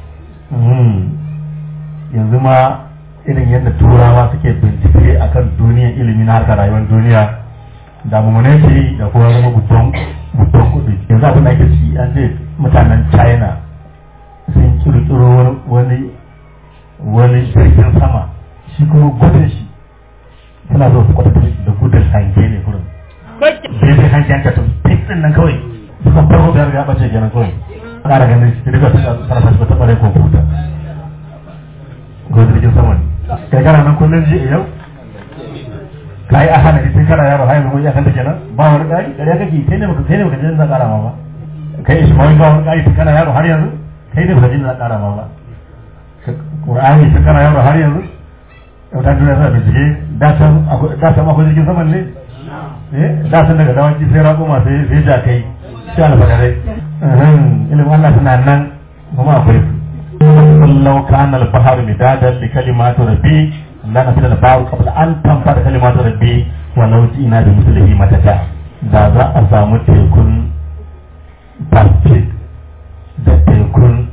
yanzu ma irin yadda turawa suke bincike akan duniyar ilimi na harkar rayuwar duniya da mummune ce da kuma zama gudun gudun kuɗi yanzu abin da ake ci an ce mutanen china sun kirkiro wani wani jirgin sama shi kuma gudun shi suna zo su kwatanta da gudun hange ne kurin daidai hange an katon fitin nan kawai suka farko da ya bace kenan kawai ƙara ganin shi daga suna fashi ba taɓa rai kwamfuta ko jirgin sama ne kai kana nan kullum ji yau ka yi a hana tun kana yaro har yanzu ya kanta kenan ba wani ƙari ƙarya kake kai ne baka kai ne baka jin za ƙara ma ba kai shi ba wani ƙari tun kana yaro har yanzu kai ne baka jin za ƙara ma ba Qur'ani tun kana yaro har yanzu yau ta duniya suna bincike da san akwai jirgin saman ne eh da san daga dawaki sai raƙuma sai sai jakai sai alfadarai ilimin Allah suna nan kuma akwai su لو كان البحر مدادا لكلمات ربي لنفذ البحر قبل أن تنفذ كلمات ربي ولو جئنا بمثله مددا da za a samu tekun Pacific da tekun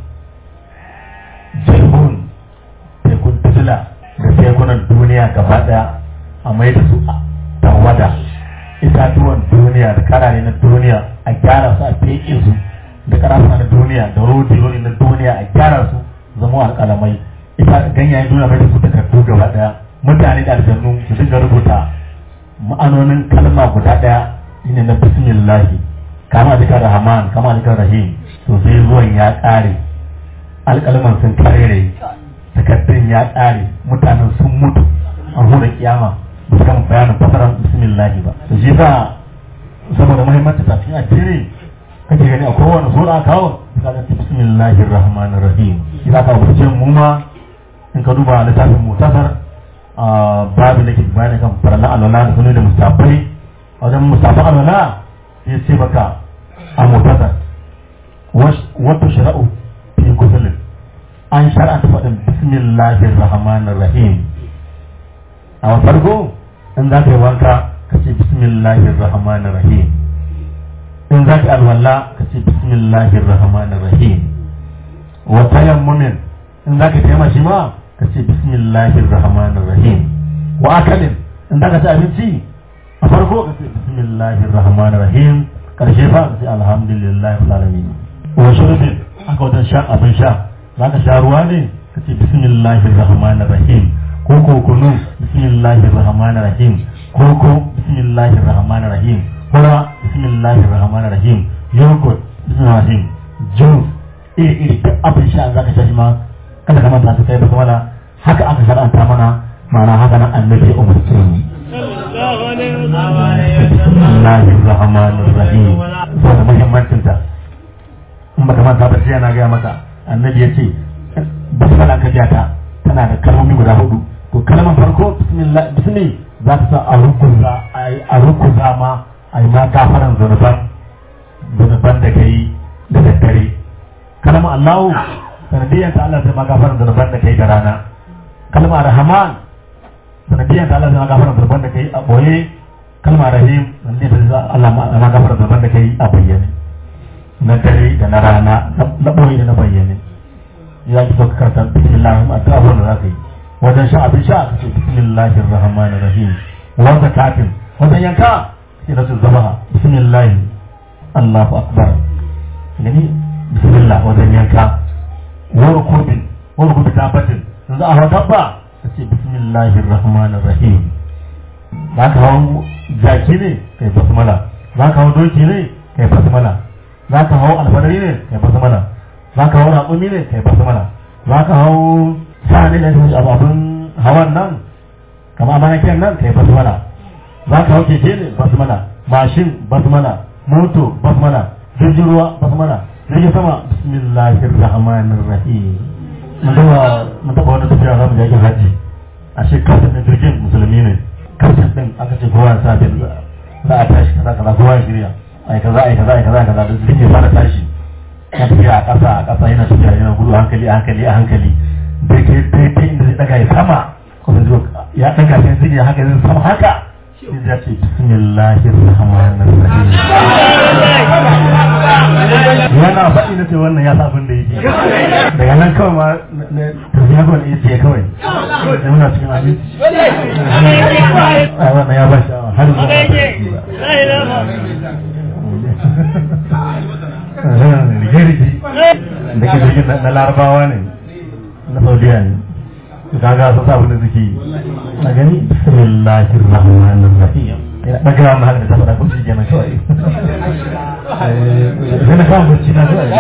Jehun tekun Tula da tekunan duniya gaba daya a mai da su tawada itatuwan duniya da karare na duniya a gyara su a feke su da karafuna na duniya da rodi na duniya a gyara su zama alƙalamai ita ganyayen duniya mai da su takardu gaba daya mutane da aljannu su dinga rubuta ma'anonin kalma guda daya shine na bismillahi kama zikar rahman kama zikar rahim to sai zuwan ya ƙare alƙalman sun karere takardun ya ƙare mutanen sun mutu an hura kiyama ba su gama bayanin fasarar bismillahi ba to shi sa saboda muhimmanci ta cikin addini kake gani a kowane sura kawo ka ga bismillahir rahmanir rahim idan ka wuce mu ma in ka duba littafin mutasar babu da ke bayani kan farala alwala da sunan da mustafai wajen mustafa alwala sai ce baka a mutasar wato shara'u fi kusulin an shar'anta faɗin bismillahir rahmanir rahim a farko in za ka yi wanka ka ce bismillahir rahmanir rahim in za ka alwala ka ce bismillahir rahmanir rahim wa tayammumin in za ka taimaka shi ma ka ce bismillahir rahmanir rahim wa akalin in za ka ci abinci a farko ka ce bismillahir rahmanir rahim karshe fa ka ce alhamdulillahi rabbil alamin wa shurbin aka wajen sha abin sha za ka sha ruwa ne ka ce bismillahir rahmanir rahim ko ko kunu bismillahir rahmanir rahim ko ko bismillahir rahmanir rahim kura bismillahir rahmanir rahim yogurt bismillahir rahim juice iri iri duk abin sha za ka sha shi ma kada ka manta su kai basmala haka aka shar'anta mana ma'ana haka nan annabi umarce mu bismillahir rahmanir rahim saboda muhimmancin ta in baka manta ba sai yana gaya maka annabi ya ce basmala ka ja ta tana da kalmomi guda hudu to kalmar farko bismillah bismi za ta sa a rukuza a rukuza ma a yi ma gafaran zunuban zunuban da ka yi da daddare kalmar allahu sanadiyyar ta Allah sai ma gafaran zunuban da ka yi da rana kalmar rahman sanadiyyar ta Allah sai ma gafaran zunuban da ka yi a boye kalmar rahim sanadiyyar ta Allah ma gafaran zunuban da ka yi a bayyane na dare da na rana na boye da na bayyane ya ki sauka karanta bismillah addu'a wanda za ka yi wajen sha abin sha ka ce bismillahir rahmanir rahim wa zakatin wajen yanka sai na zama bismillah Allahu akbar gani bismillah wajen yanka wa rukubin wa rukubin tabbatin yanzu a hau dabba ka ce bismillahir rahmanir rahim za ka hau jaki ne kai basmala za ka hau doki ne kai basmala za ka hau alfadari ne kai basmala za ka hau raƙumi ne kai basmala za ka hau sa ne da shi ababun hawan nan kama manakin nan kai basmala za ka hau keke ne basmala mashin basmala moto basmala jirgin ruwa basmala jirgin sama bismillahir rahmanir rahim mun taba mun taba wani tafiya za mu je aikin hajji a shi kafin da jirgin musulmi ne kafin din aka ce kowa sa bin za a tashi kaza kaza kowa ya shirya ai kaza ai kaza ai kaza kaza da jirgin ya fara tashi ya tafiya a ƙasa a ƙasa yana tafiya yana gudu a hankali a hankali a hankali da ke daidai inda zai daga ya sama kuma zuwa ya daga sai zai ya haka zai sama haka sai ya ce bismillahir rahmanir rahim yana faɗi na ce wannan ya sa abin da yake daga nan kawai ma na tafiya kawai ya ce kawai da muna cikin abinci a wannan ya ba shi har zuwa rige-rige da ke jirgin na larabawa ne na saudiya ne su kaga sun sa abin da suke yi a gani bismillahir rahmanir rahim ina daga ma haka da ta faɗa ko shi kenan kawai sai na kawo bacci na zuwa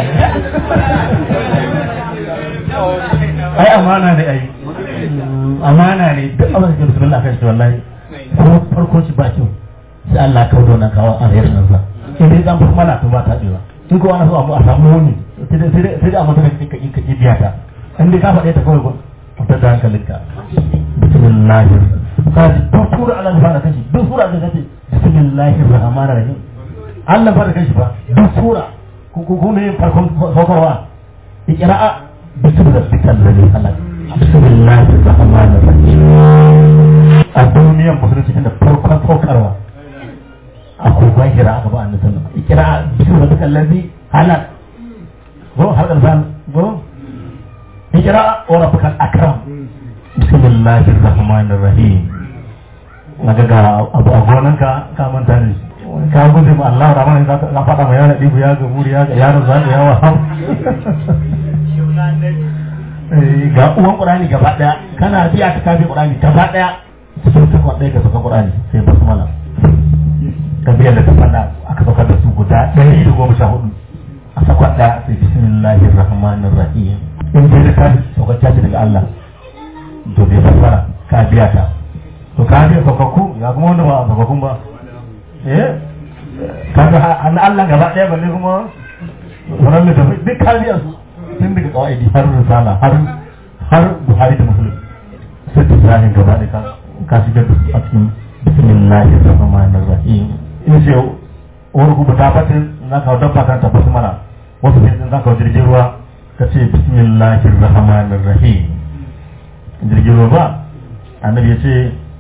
ai amana ne ai amana ne duk abin da ke bismillah kan shi wallahi ko farko shi ba kyau sai Allah kawo da wannan kawo alherin nan sa in dai zan fi mana to ba ta ɗewa in ko ana so a samu wani sai da a mata ka ƙi ka ƙi biya ta in dai ka faɗe ta kawai ta da hankalinka bismillahir kaji duk sura Allah ya fara kashi duk sura da kace bismillahir rahmanir rahim Allah fara kashi fa duk sura ko ko ne farkon saukarwa iqra'a bismi rabbikal ladhi khalaq bismillahir rahmanir rahim a duniyar musulunci da farkon saukarwa a kogon hira aka ba annabi sallallahu alaihi wasallam iqra'a bismi rabbikal ladhi khalaq ko har kan ko اقرا وربك الاكرم بسم الله الرحمن الرحيم naga ga abu a gonanka ka manta ne ka gode ma Allah rahman ka ka fada ma yana dibu ya ga muri ya ga yaro za ka yawa ham ga uwan qur'ani gaba daya kana biya ka kafi qur'ani gaba daya sai ta kwadai ka saka qur'ani sai basmala ka biya da tafanda aka saka da su guda 114 a sakwa daya sai bismillahir rahmanir rahim in dai da kafi saukacciya ce daga Allah to bai fassara ka biya ta to ka biya saukakku ya kuma wanda ba a saukakkun ba eh ka ga an Allah gaba ɗaya balle kuma wannan da tafi duk ka biya su tun daga kawaidi har risala har har Buhari da Muslim sai ta zahin gaba ɗaya ka ka shigar da su a cikin bismillahir rahmanir rahim in ce wani kuma ta fatin na kawo dabba kan tabbata mana wasu sai za ka jirgin ruwa ka ce bismillahir rahmanir rahim jirgin ruwa ba annabi ya ce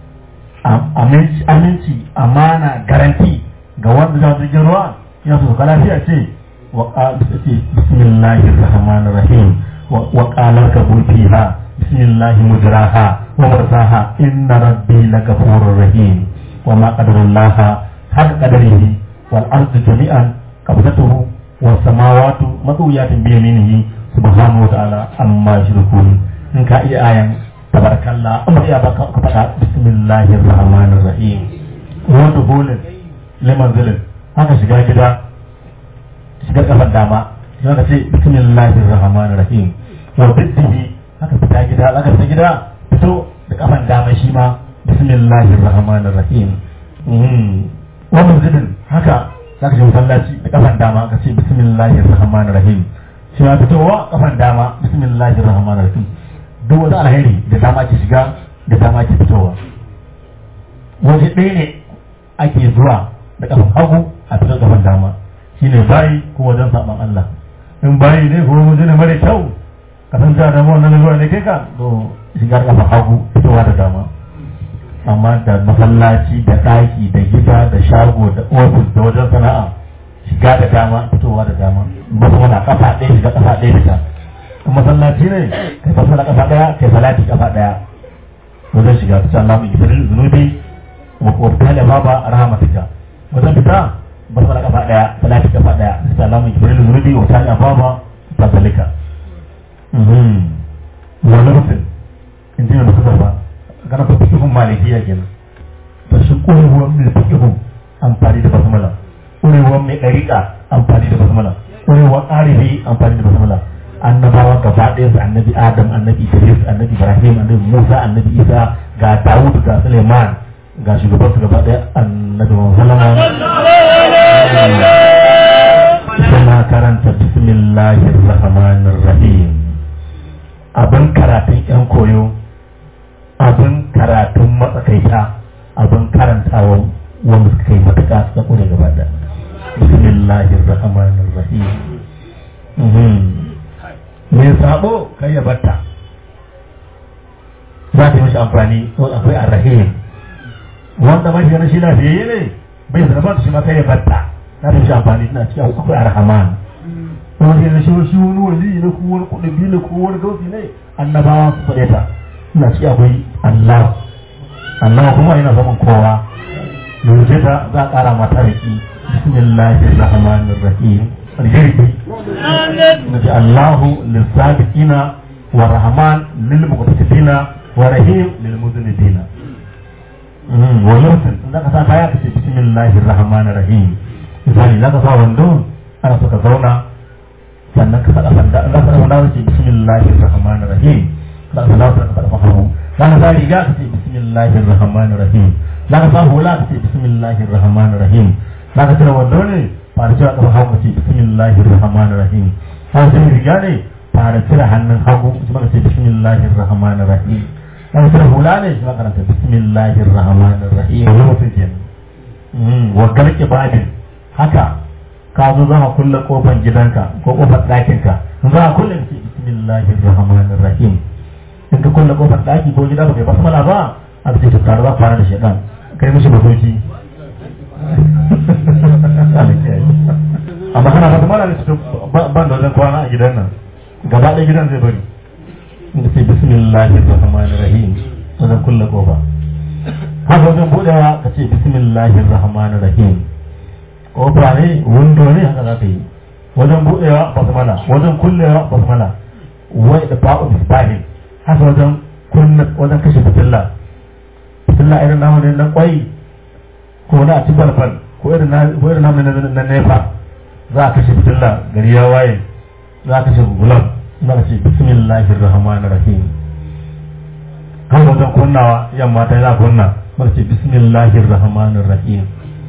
aminci amana garanti ga wanda za jirgin ruwa ya so ka lafiya ce wa ce bismillahir rahmanir rahim wa qalar ka fiha bismillahi mujraha wa mursaha inna rabbi lakafurur rahim wa ma qadarullaha haq qadarihi wal ardu jami'an qabdatuhu was samawati matwiyatin bi yaminihi subhanahu wa ta'ala amma yushrikun in ka iya ayan tabarakallah amma ya baka ka faɗa bismillahir rahmanir rahim wa dukhulin liman zalin haka shiga gida shigar kafar dama sai ka ce bismillahir rahmanir rahim wa biddihi haka fita gida haka fita gida fito da kafan dama shi ma bismillahir rahmanir rahim wa manzilin haka zaka je masallaci da kafan dama ka ce bismillahir rahmanir rahim shi ma fitowa kafan dama bismillahir rahmanir rahim duk wani alheri da dama ke shiga da dama ke fitowa waje ɗaya ne ake zuwa da kafan hagu a fitar kafan dama shine bayi ko wajen saban Allah in bayi ne ko waje ne mara kyau ka san cewa da wannan zuwa ne kai ka to shigar kafan hagu fitowa da dama amma da masallaci da ɗaki da gida da shago da ofis da wajen sana'a shiga da dama fitowa da dama ba su wani kafa ɗaya shiga kafa ɗaya fita in masallaci ne kai fasa da kafa ɗaya kai salati kafa ɗaya wajen shiga ta can lamun ibrahim zunubi wa kuwa da baba rahmatika wajen fita ba su da kafa ɗaya salati kafa ɗaya ta can lamun ibrahim zunubi wa ta da baba ta salika wani rufin in ji da suka ba kana ba fikihun malikiya kenan ba shi ƙurewar mai fikihun amfani da basmala ƙurewar mai ɗariƙa amfani da basmala ƙurewar arifi amfani da basmala annabawa gaba ɗaya su annabi adam annabi idris annabi ibrahim annabi musa annabi isa ga dawud ga suleiman ga shugaban su gaba ɗaya annabi muhammad suna karanta bismillahir rahmanir rahim abin karatun yan koyo abin abin karantawa wanda suka yi matuƙa suka ƙure gaba da bismillahir rahmanir rahim me sabo kai ya batta za ta yi mashi amfani akwai arrahim wanda ba shi na shi lafiyayye ne bai zama ba shi ma kai ya batta za ta yi mashi amfani suna cikin akwai arhaman wanda ya shi shi wani wali ne ko wani kudubi ne ko wani gausi ne annabawa su faɗe ta suna ci akwai Allah Allah kuma yana zaman kowa yanzu ta za a ƙara mata riki bismillahir rahmanir rahim alheri naji Allahu lissabiqina wa rahman lil muqtasidina wa rahim lil muznibina wa yursil da ka sa kaya ka ce bismillahir rahmanir rahim misali za ka sa wando ana so ka zauna sannan ka faɗa sanda za ka faɗa ce bismillahir rahmanir rahim za ka faɗa ka faɗa hagu za ka sa riga ka ce bismillahir rahmanir rahim za ka sa hula ka ce bismillahir rahmanir rahim za ka cire wando ne fara cire kafa hagu ka ce bismillahir rahmanir rahim za ka cire riga ne fara cire hannun hagu kuma ka ce bismillahir rahmanir rahim za ka cire hula ne shi ma karanta bismillahir rahmanir rahim wani mutum kenan wa galke babin haka ka zo za ka kulle kofar gidanka ko kofar ɗakinka in za ka kulle ka ce bismillahir rahmanir rahim in ka kulle kofar ɗaki ko gida ba kai basmala ba a ce to tare za fara da shedan kai mishi basoci amma kana fata mala ne su ban da wajen kwana a gidan nan gaba ɗaya gidan zai bari in ka ce bismillahir rahmanir rahim wajen kulle kofa haka wajen buɗewa ka ce bismillahir rahmanir rahim kofa ne windo ne haka za ka yi wajen buɗewa basmala wajen kullewa basmala wai da ba'u bisbahin haka wajen kunna wajen kashe fitilla fitilla irin namu ne na kwai ko na ci balbal ko irin na ko irin namu ne na nefa za a kashe fitilla gari ya waye za a kashe gugulan za ka ce bismillahir rahmanir rahim haka wajen kunnawa yamma ta za kunna za ka ce bismillahir rahmanir rahim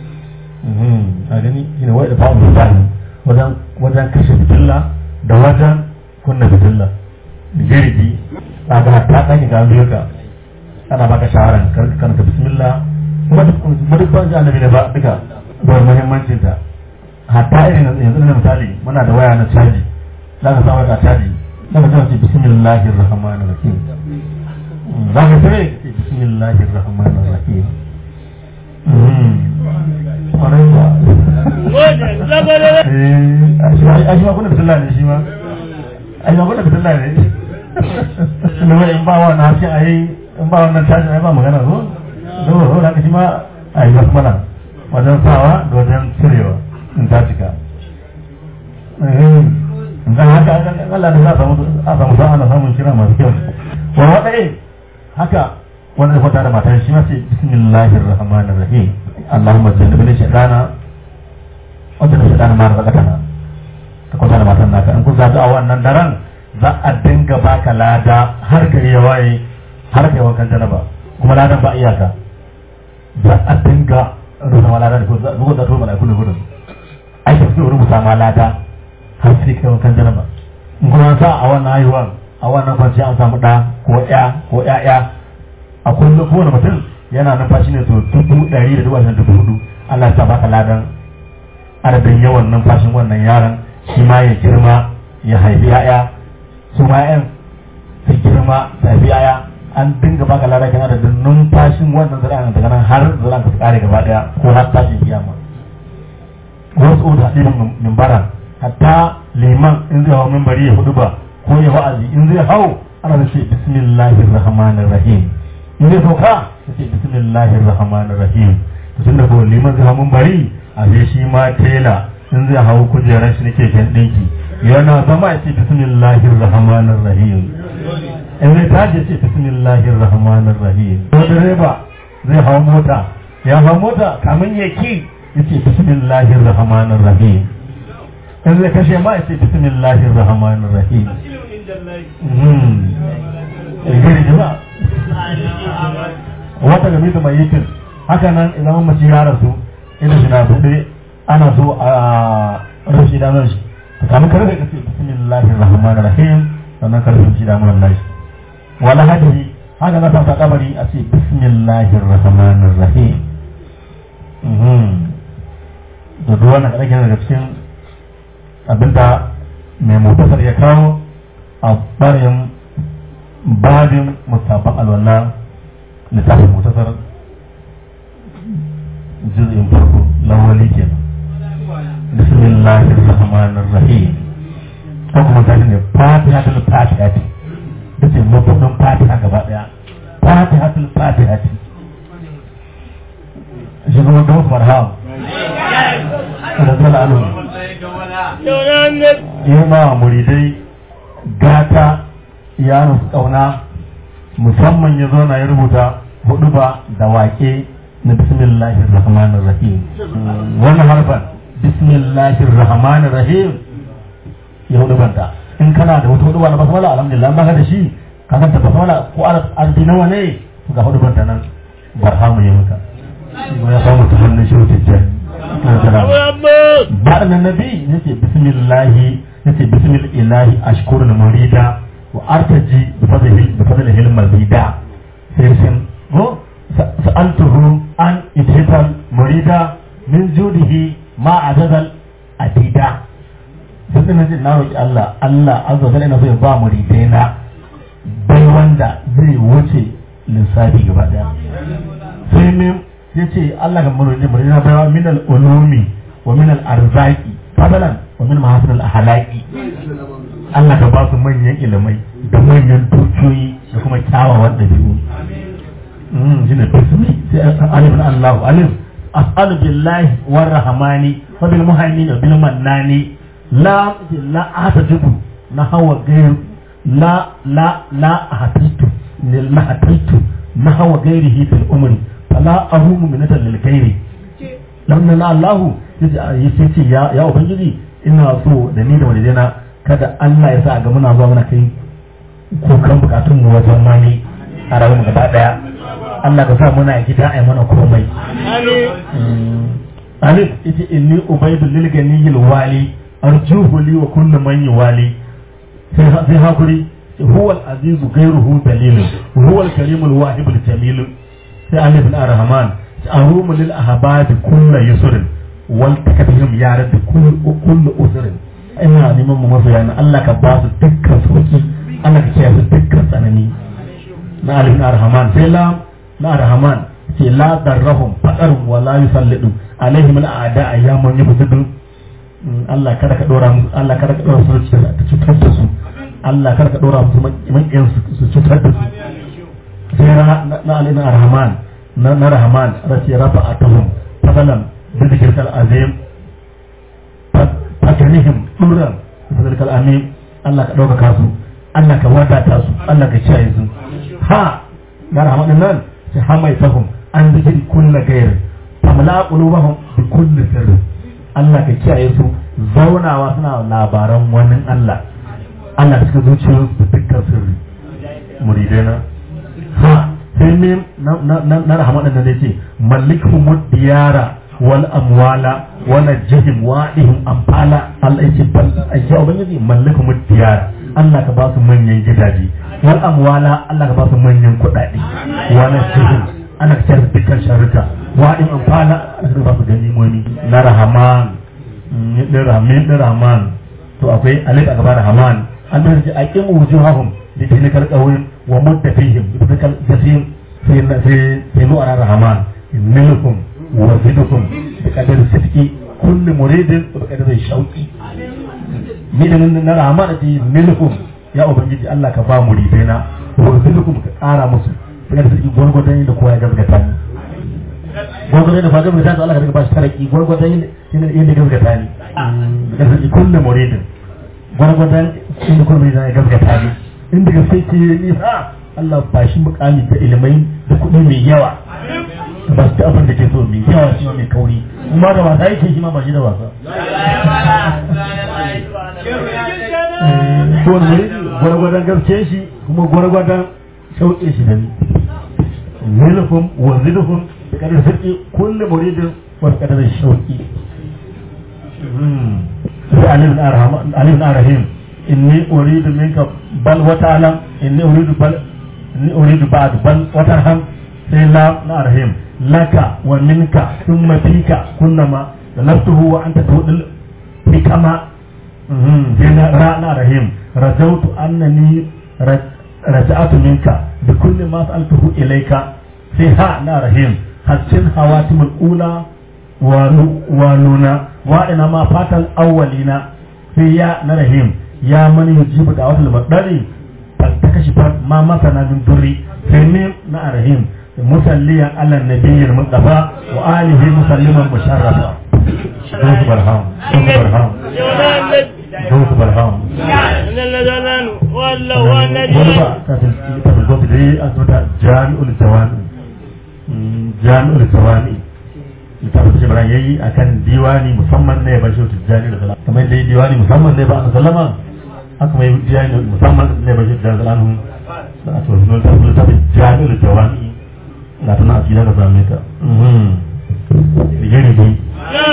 a gani shine wai da fa'u bisbahin wajen wajen kashe fitilla da wajen kunna fitilla jirgi a ga ta ɗan ga biyu ka ana baka shawaran kan ka bismillah kuma duk ban ji annabi ne ba duka da muhimmancin ta hatta irin yanzu na misali muna da waya na caji za ka samu ka caji za ka ce bismillahir rahmanir rahim za ka sai ce bismillahir rahmanir rahim kwarai ba a shi ma kuna bismillah ne shi ma a shi ma kuna bismillah ne kuma in ba wannan haske a yi in ba wannan tashin ai ba magana zo zo zo da shi ma a yi wasu mana wajen sawa da wajen cirewa in ta cika in kan haka Allah da za a samu sa'a na samun kira masu kyau wa waɗai haka wanda da kwata da matar shi ma sai bismillahir rahmanir rahim Allahumma jannibni shaytana wa jannibni shaytana ma razaqtana ka kwata da matar naka in kun zaga a wannan daren za a dinga baka lada har gari ya waye har kai wankan janaba kuma ladan ba iyaka za a dinga rubuta lada da kuma zuwa da tuba da kullu gudun ai ta su rubuta ma lada har sai kai wankan janaba in kuma sa a wannan haihuwar a wannan kwanciya an samu ɗa ko ƴa ko ƴaƴa a kullum kowane mutum yana numfashi ne to dubu ɗari da dubu ashirin dubu hudu Allah ya sa baka ladan adadin yawan numfashin wannan yaron shi ma ya girma ya haifi ƴaƴa su ma yan su girma da biyaya an dinga baka lada kan adadin numfashin wannan zuri'an daga nan har zuri'an ka su kare gaba daya ko har tashin kiyama wasu da hadin mimbara hatta liman in zai hau mimbari ya hudu ba ko ya wa'azi in zai hau ana da ce bismillahir rahmanir rahim in zai sauka ya ce bismillahir rahmanir rahim to tunda ko liman zai hau mimbari a sai shi ma tela in zai hau kujerar shi nake kan dinki yana zama ya ce bismillahir rahmanir rahim in zai tashi ya ce bismillahir rahmanir rahim ko direba zai hau mota ya hau mota kamin ya ki ya ce bismillahir rahmanir rahim in zai kashe ma ya ce bismillahir rahmanir rahim gari jima wata game da mai yitin haka nan idan mace ya rasu ina shi na buɗe ana so a rashi danar shi kamin karfe ka ce bismillahir rahmanir rahim sannan karfe shi damuran nashi wala hadihi haka za ta sa kabari a ce bismillahir rahmanir rahim da duk wannan kaɗan yana daga cikin abinda mai mutasar ya kawo a ɓarin babin musabban alwala littafin mutasar juz'in farko lawali kenan bismillahir rahmanir rahim ko kuma ta ne fatihatul fatihati da ce mabudin fatiha gaba daya fatihatul fatihati shi kuma da wasu marham da zala alu yi ma muridai gata ya nufi kauna musamman ya zo na ya rubuta hudu ba da wake na bismillahir rahmanir rahim wannan harfan bismillahir rahmanir rahim ya hudu banta in kana da wata hudu ba na basmala alhamdulillah ba ka da shi ka kanta basmala ko arzi nawa ne to ga hudu banta nan barhamu ya maka ya samu ta hannun shi wuce jan ba da nabi yace bismillahi yace bismillahi ashkurul murida wa artaji bi fadlihi bi fadlihi al-mazida sai sun ko sa'altuhu an idhital murida min judihi ma adadal adida sun dina jin na roƙi Allah Allah azza wa ina so ya ba muridai na bai wanda zai wuce lissafi gaba daya sai min ya ce Allah ga muridai muridai na baiwa min al-ulumi wa min al-arzaki fadalan wa min mahasin al-ahlaqi Allah ka ba su manyan ilimai da manyan dukiyoyi da kuma kyawawan ɗabi'u shi ne bismi sai alif na Allah alif as'alu billahi war rahmani wa bil muhaimini wa bil mannani la la ahtajibu na hawa gair la la la ahtajitu lil mahtajitu na hawa gairihi fil umri fala ahumu minatan lil gairi lamma na Allah yace ce ya ya ubangiji ina so da ni da walidina kada Allah ya sa ga muna zuwa muna kai kokan bukatun mu wajen mani a rayuwar gaba daya Allah ka sa muna gida ai mana komai alif ita inni ubaydu lil ganiyil wali arjuhu li wa kullu man yuwali sai sai hakuri huwa al-azizu ghayruhu dalil huwa al-karim al-wahib al-jamil sai alif al-rahman arumu lil ahbab kullu yusr wal takabihim ya rabbi kullu kullu usr ina neman mu masoya na Allah ka ba su dukkan sauki Allah ka kiyaye su dukkan tsanani na alif al-rahman sai la na rahman ce la darrahum fadarun wa la yusallidu alaihim al-a'da ayyamun yabsudu Allah kada ka dora musu Allah kada ka dora su ta cutar da su Allah kada ka dora musu makiyan su cutar da su sai na alif al-rahman na na rahman race rafa'atuhum fadalan bi dhikril azim fatanihim duran fadalkal amin Allah ka dauka su Allah ka wadata su Allah ka kiyaye su ha na rahman nan sai hamaitahum an zikiri kulla gairi famla qulubahum bi kulli sirri Allah ka kiyaye su zaunawa suna labaran wani Allah Allah suka zuciyo su dukkan sirri muridai na ha sai ne na rahama da ne ce malikhum diyara wal amwala wala jihim wa'ihim amfala Allah ya ce bal ayya ubangiji malikhum diyara Allah ka ba su manyan gidaje wal amwala Allah ka ba su manyan kuɗaɗe wala jihim ana kyar dukkan sharuka wa'in amfana ana ba su ganimomi na rahaman ɗin rahman ɗin rahman to akwai alif a gaba rahaman an da ce aqim wujuhahum bi tilkal qawin wa muttafihim bi tilkal jasim sai sai sai nu ara rahaman minkum wa zidukum bi qadari sidqi kullu muridin bi qadari shauqi min na rahaman ati minkum ya ubangiji Allah ka ba muridai na wa zidukum ka ƙara musu daga da sarki gwargwadon yadda kowa ya gaskata ni gwargwadon yadda kowa gaskata to Allah ka ba shi taraki gwargwadon yadda gaskata ni da sarki kulle muridin gwargwadon inda kuma muridin ya gaskata ni inda gaske ke ni ha Allah ba shi mukami da ilimai da kuɗi mai yawa ba su abin da ke so mai yawa shi mai kauri kuma da wasa yake shi ma ba shi da wasa ko ne gwargwadon gaske shi kuma gwargwadon sauƙe shi da ni zilhum wa zilhum da kadar sarki kulle muridin wa kadar shauƙi sai alif na rahim inni uridu minka bal wa ta'lam inni uridu bal ni uridu ba'd bal watarham sai la na rahim laka wa minka thumma fika kullama talabtuhu wa anta tudil bikama sai na ra na rahim rajautu annani raja'atu minka bi kulli ma sa'altuhu ilayka sai ha na rahim hasin hawatimul ula wa nuna wa ina ma fatan awwalina sai ya na rahim ya mani yujibu da wata labari ta kashi ma masana min durri sai ne na rahim musalliyan ala nabiyyil mustafa wa alihi musalliman musharrafa دوس برهام دوس برهام دوس برهام wani ba ta fi gobe da yi a zuta jami'ul jawani jami'ul jawani littafin shi bara yayi akan diwani musamman ne ba shi tijjani da salama kamar da yi diwani musamman ne ba a sallama haka mai diwani musamman ne ba shi tijjani da salama da a tsohon littafin littafin jami'ul jawani na tana a cikin da same ta digiri dai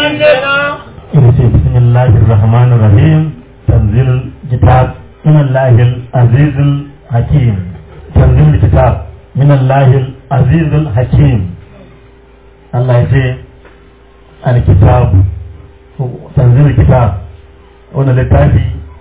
ina ce bismillahir rahmanir rahim tanzil kitab min allahil azizil hakim tanzil kitab min allahil azizil hakim Allah ya ce alkitab tanzil kitab wannan littafi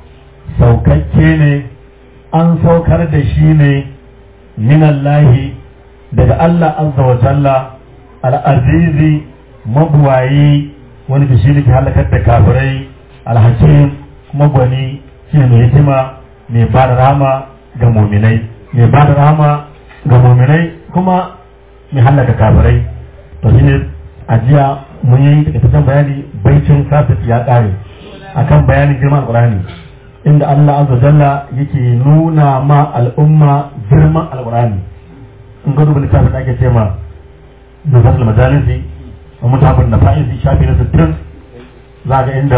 saukakke ne an saukar da shi ne min allahi daga Allah azza wa jalla al-azizi mabuwayi wani da shi ne ke halakar da kafirai alhakim kuma gwani shi ne mai hikima mai ba da rama ga muminai mai ba da rama ga muminai kuma mai halaka kafirai to shi ne ajiya mun yi takaitaccen bayani baicin kafir ya kare akan bayanin girman alqur'ani inda Allah azza jalla yake nuna ma al'umma girman alqur'ani in ga duba littafin da ake ce ma nufatul majalisi ومتعب النفائسي شافي نفس الترم ذاك عند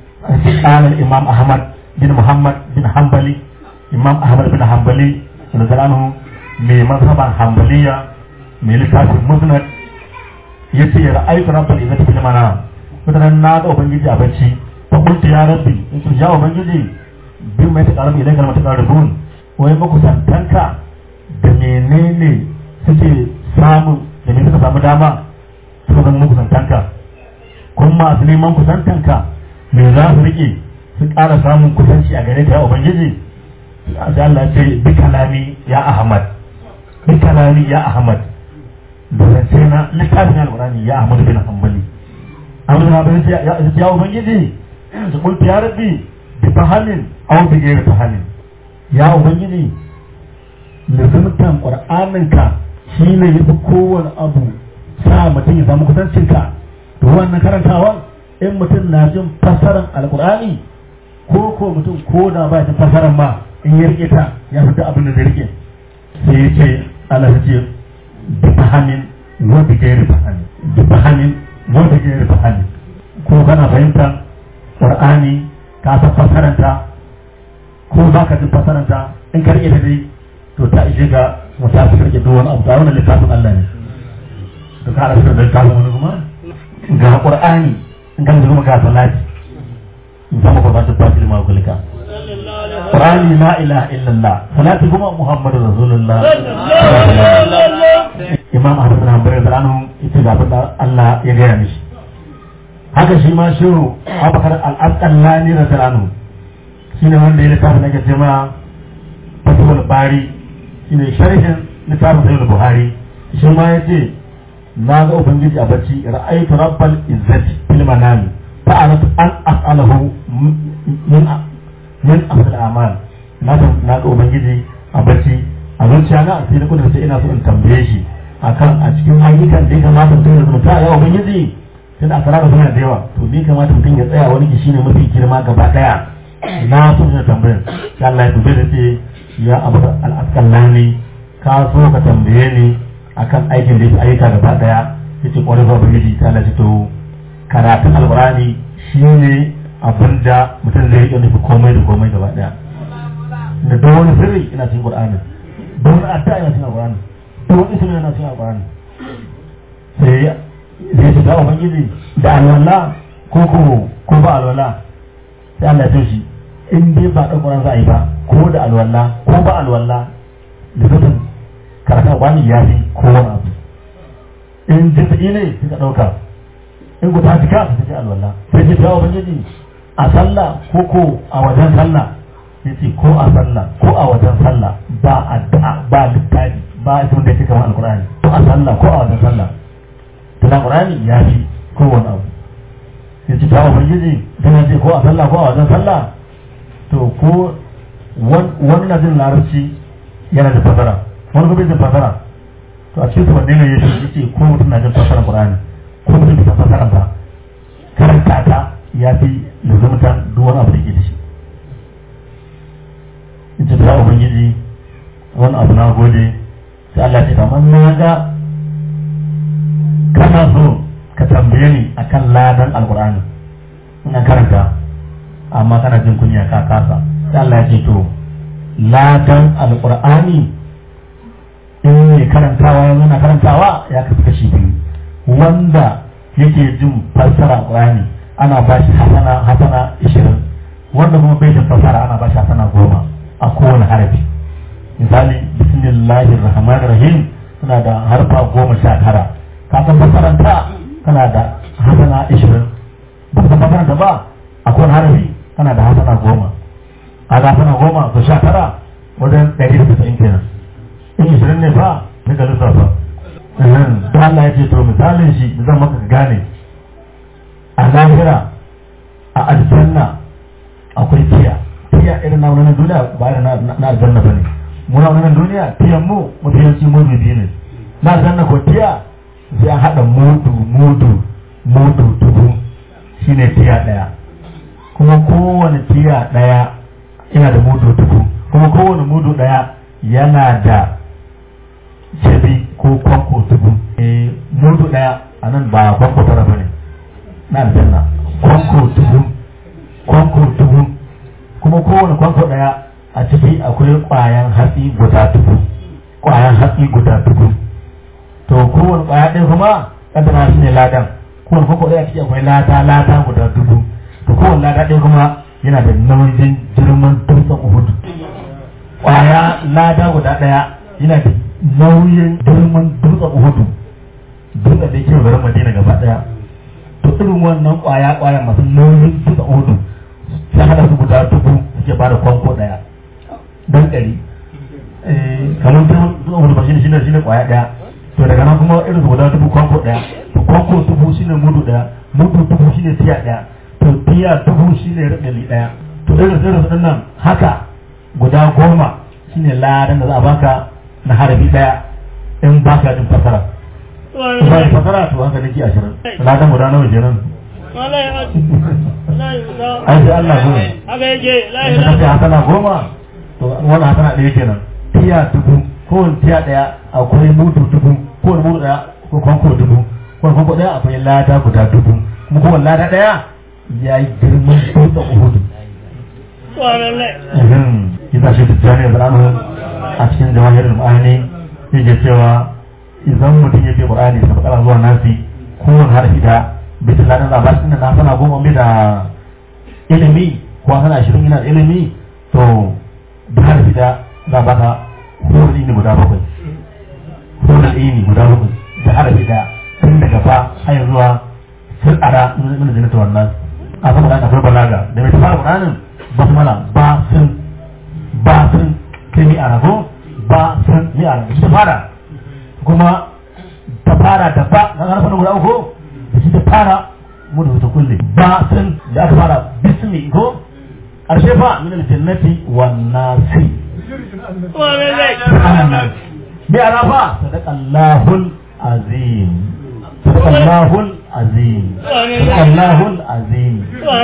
قال الإمام أحمد بن محمد بن حنبلي إمام أحمد بن حنبلي نزل عنه من مذهب حنبلية من لكاس المسند يتي رأيت رب العزة في المنام مثلا ناد أبنجي أبنشي فقلت يا ربي إنت يا أبنجي بما يتقرب إليك لما تقربون ويبقى سنتنك da menene suke samu da ne suka samu dama suka zama kusantanka kuma masu neman kusantanka me za su rike su ƙara samun kusanci a gare ka ya ubangiji sai Allah ce bi kalami ya ahmad bi kalami ya ahmad da zance na littafin alqur'ani ya ahmad bin hanbali amma na bin ya ya ubangiji su kulti ya rabbi bi fahamin aw bi ghairi fahamin ya ubangiji lizumtan qur'aninka shine yafi kowane abu sa mutum ya samu kusancinka to wannan karantawa in mutum na jin fassarar alkur'ani ko ko mutum ko da ba ta fassarar ma in ya rike ta ya fita abin da zai rike sai ya ce Allah ya ce bi fahamin wa bi gairi fahamin bi fahamin wa bi gairi fahamin ko kana fahimta qur'ani ka san fassaranta ko ba ka jin fassaranta in ka rike ta dai to ta ishe ka mutafi rike duk wani abu ta wannan littafin Allah ne da ka rasu da kawo wani kuma ga qur'ani in kan kuma ga salati in sama ko ba ta tafi ma kulika qur'ani la ilaha illallah salati kuma muhammadu rasulullah imam ahmad bin hanbal da anhu ita ga fada Allah ya gaya mishi haka shi ma shehu abakar al-asqalani radiyallahu anhu shine wanda ya littafi nake cewa fatul bari shine sharhin littafin sahih buhari shi ma yace na ga ubangiji a bacci ra'aytu rabbal izzati fil manami fa aratu an as'alahu min min afdal a'mal na ga na ga ubangiji a bacci a zuciya na sai na kudurta ina so in tambaye shi akan a cikin ayyukan da ya kamata mutum ya zumunta ya ubangiji sai da asara suna da yawa to ni kamata mutum ya tsaya wani shine mafi girma gaba daya na so ina tambayar sai Allah ya dube da ce ya abu al-asqalani ka so ka tambaye ni akan aikin da ya ayyuka gaba daya yace kwarai ba ubangiji ta Allah to karatun alqurani shine abin da mutum zai yi nufi komai da komai gaba daya da don wani sirri ina cikin qur'ani don wani addu'a ina cikin qur'ani don wani sirri ina cikin qur'ani sai zai shiga ubangiji da alwala ko ko ko ba alwala sai Allah ya shi in dai ba ɗan ƙwarar za a yi ba ko da alwala ko ba alwala da zutun karatun alƙur'ani ya fi kowane abu in jisa'i ne suka ɗauka in ku ta jika su take alwala sai ce ta ubangiji a sallah ko ko a wajen sallah ya ce ko a sallah ko a wajen sallah ba addu'a ba littafi ba sun da kamar alƙur'ani ko a sallah ko a wajen sallah to da alƙur'ani ya fi kowane abu ya ce ta ubangiji tana ce ko a sallah ko a wajen sallah to ko wannan jin larabci yana da fasara wani kuma jin fasara to a cikin su wanne ne ya ce ko mutum na jin fasara qur'ani ko mutum bai fasara ba karanta ta ya fi lazumtan duk wani abu da ke da shi in ce ta ubangiji wani abu na gode sai Allah ce kamar na ga kana so ka tambaye ni akan ladan alqur'ani ina karanta amma kana jin kunya ka kasa sai Allah ya ce to ladan alqur'ani in mai karantawa ya na karantawa ya kasu kashi biyu wanda yake jin fassara alqur'ani ana ba shi hasana hasana ishirin wanda kuma bai jin fassara ana ba shi hasana goma a kowane harafi misali bismillahir rahmanir rahim suna da harfa goma sha tara ka san fassaranta kana da hasana ishirin ba ka fassaranta ba a kowane harafi kana da hasana goma a ga hasana goma to sha tara wajen ɗari da tasa'in kenan in ishirin ne fa sai ka lissafa ta Allah ya ce to misalin shi da zan maka gane a lahira a aljanna akwai tiya tiya irin na wani duniya ba irin na aljanna ba ne muna wani duniya tiyan mu mafiyanci mudu biyu ne na aljanna ko tiya sai an haɗa mudu mudu mudu dubu shine tiya ɗaya kuma kowane tiya ɗaya yana da mudu dubu kuma kowane mudu ɗaya yana da jabi ko kwanko dubu e mudu ɗaya a nan ba kwanko tara ba ne na aljanna kwanko dubu kwanko dubu kuma kowane kwanko ɗaya a ciki akwai ƙwayan hatsi guda dubu ƙwayan hatsi guda dubu to kowane ƙwaya ɗaya kuma ƙaddara shi ne ladan kowane kwanko ɗaya ciki akwai lata lata guda dubu to kowane lata ɗaya kuma yana da nauyin girman dutsen uhudu ƙwaya lada guda ɗaya yana da nauyin girman dutsen uhudu dutsen da yake garin madina gaba ɗaya to irin wannan ƙwaya ƙwaya masu nauyin dutsen uhudu sai hada su guda dubu suke bada kwanko ɗaya don ɗari kamar dutsen uhudu ba shine shine shine ƙwaya ɗaya to daga nan kuma irin guda dubu kwanko ɗaya to kwanko dubu shine mudu ɗaya mudu dubu shine tiya ɗaya to tiya dubu shine raɗali ɗaya to irin irin su nan haka guda goma shine ladan da za a baka na harafi daya in baka jin fasara ba ya fasara to haka nake ashirin ladan guda nawa kenan ai sai Allah goma haka yake la in ka ce hasana goma to wani hasana ɗaya kenan tiya dubu kowane tiya ɗaya akwai mudu dubu kowane mudu ɗaya ko kwanko dubu kowane kwanko ɗaya akwai lada guda dubu kuma kowane lada ɗaya ya yi girman dutsen uhudu Kita shi tijjani da a cikin jawahirin ma'ani yake cewa idan mutum yake Qur'ani da bakara zuwa nasi kowane harfi da bisa ladan da ba na sana goma mai da ilimi ko sana ashirin yana da ilimi to da harfi da za ba ka horar ini guda bakwai horar ini guda bakwai da harfi da tun daga ba har zuwa sun ara mana jinata wannan a sama da akwai balaga da mai fara Qur'anin basmala ba sun ba sun sai mi arago ba sun mi arago shi ta fara kuma ta fara da ba na harfa na guda uku da shi ta fara mu da ta kulle ba sun da aka fara bismi ko karshe fa min aljannati wan nasi bi arafa sadaqallahul azim sadaqallahul azim sadaqallahul azim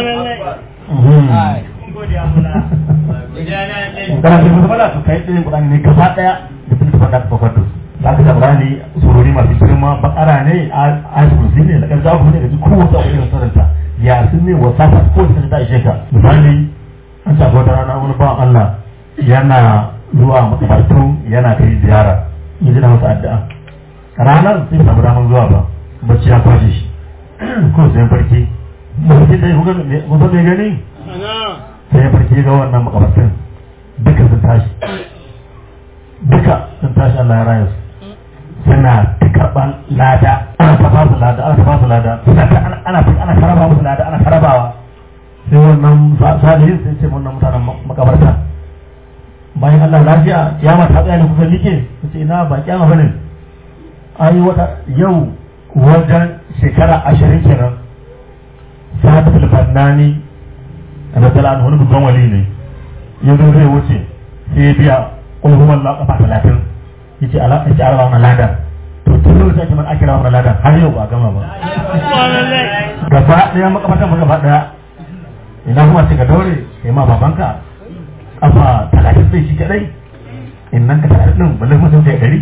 kana da mutum da su kai ɗin kuɗani ne gaba ɗaya da sun tafi da tafakar da su za ka tabbara ne surori masu girma bakara ne a kursi ne da ƙarfi abu ne da ji kowace abu irin saranta ya sun ne wasa ta kowace ta ta ishe ka misali an tafi wata rana wani bawan Allah yana zuwa makabartu yana kai ziyara in ji na masa addu'a ranar sai samu damar zuwa ba bacci ya kwashe shi ko sai farki mutum da ya kuka mai gani sai ya farki ga wannan makabartin duka sun tashi duka sun tashi Allah ya raya su suna ta karɓar lada ana ta ba su lada ana ta ba su lada suna ta ana ana ana karaba musu lada ana karabawa sai wannan salihin sai ce wannan mutanen makabarta bayan Allah lafiya kiyama ta tsaya ne kuka like sai ina ba kiyama bane ai wata yau wajen shekara ashirin kenan sa'ad al-fannani radiyallahu anhu wani babban wali ne ya zo zai wuce sai ya biya kulhuwan la kafa talatin yace ala yace ala wannan ladan to tun lokacin ake man akira wannan ladan har yau ba a gama ba gaba daya makamatan gaba daya ina kuma ce ka daure kai ma babanka kafa talatin sai shi kadai in nan ka talatin din balle kuma sun kai dari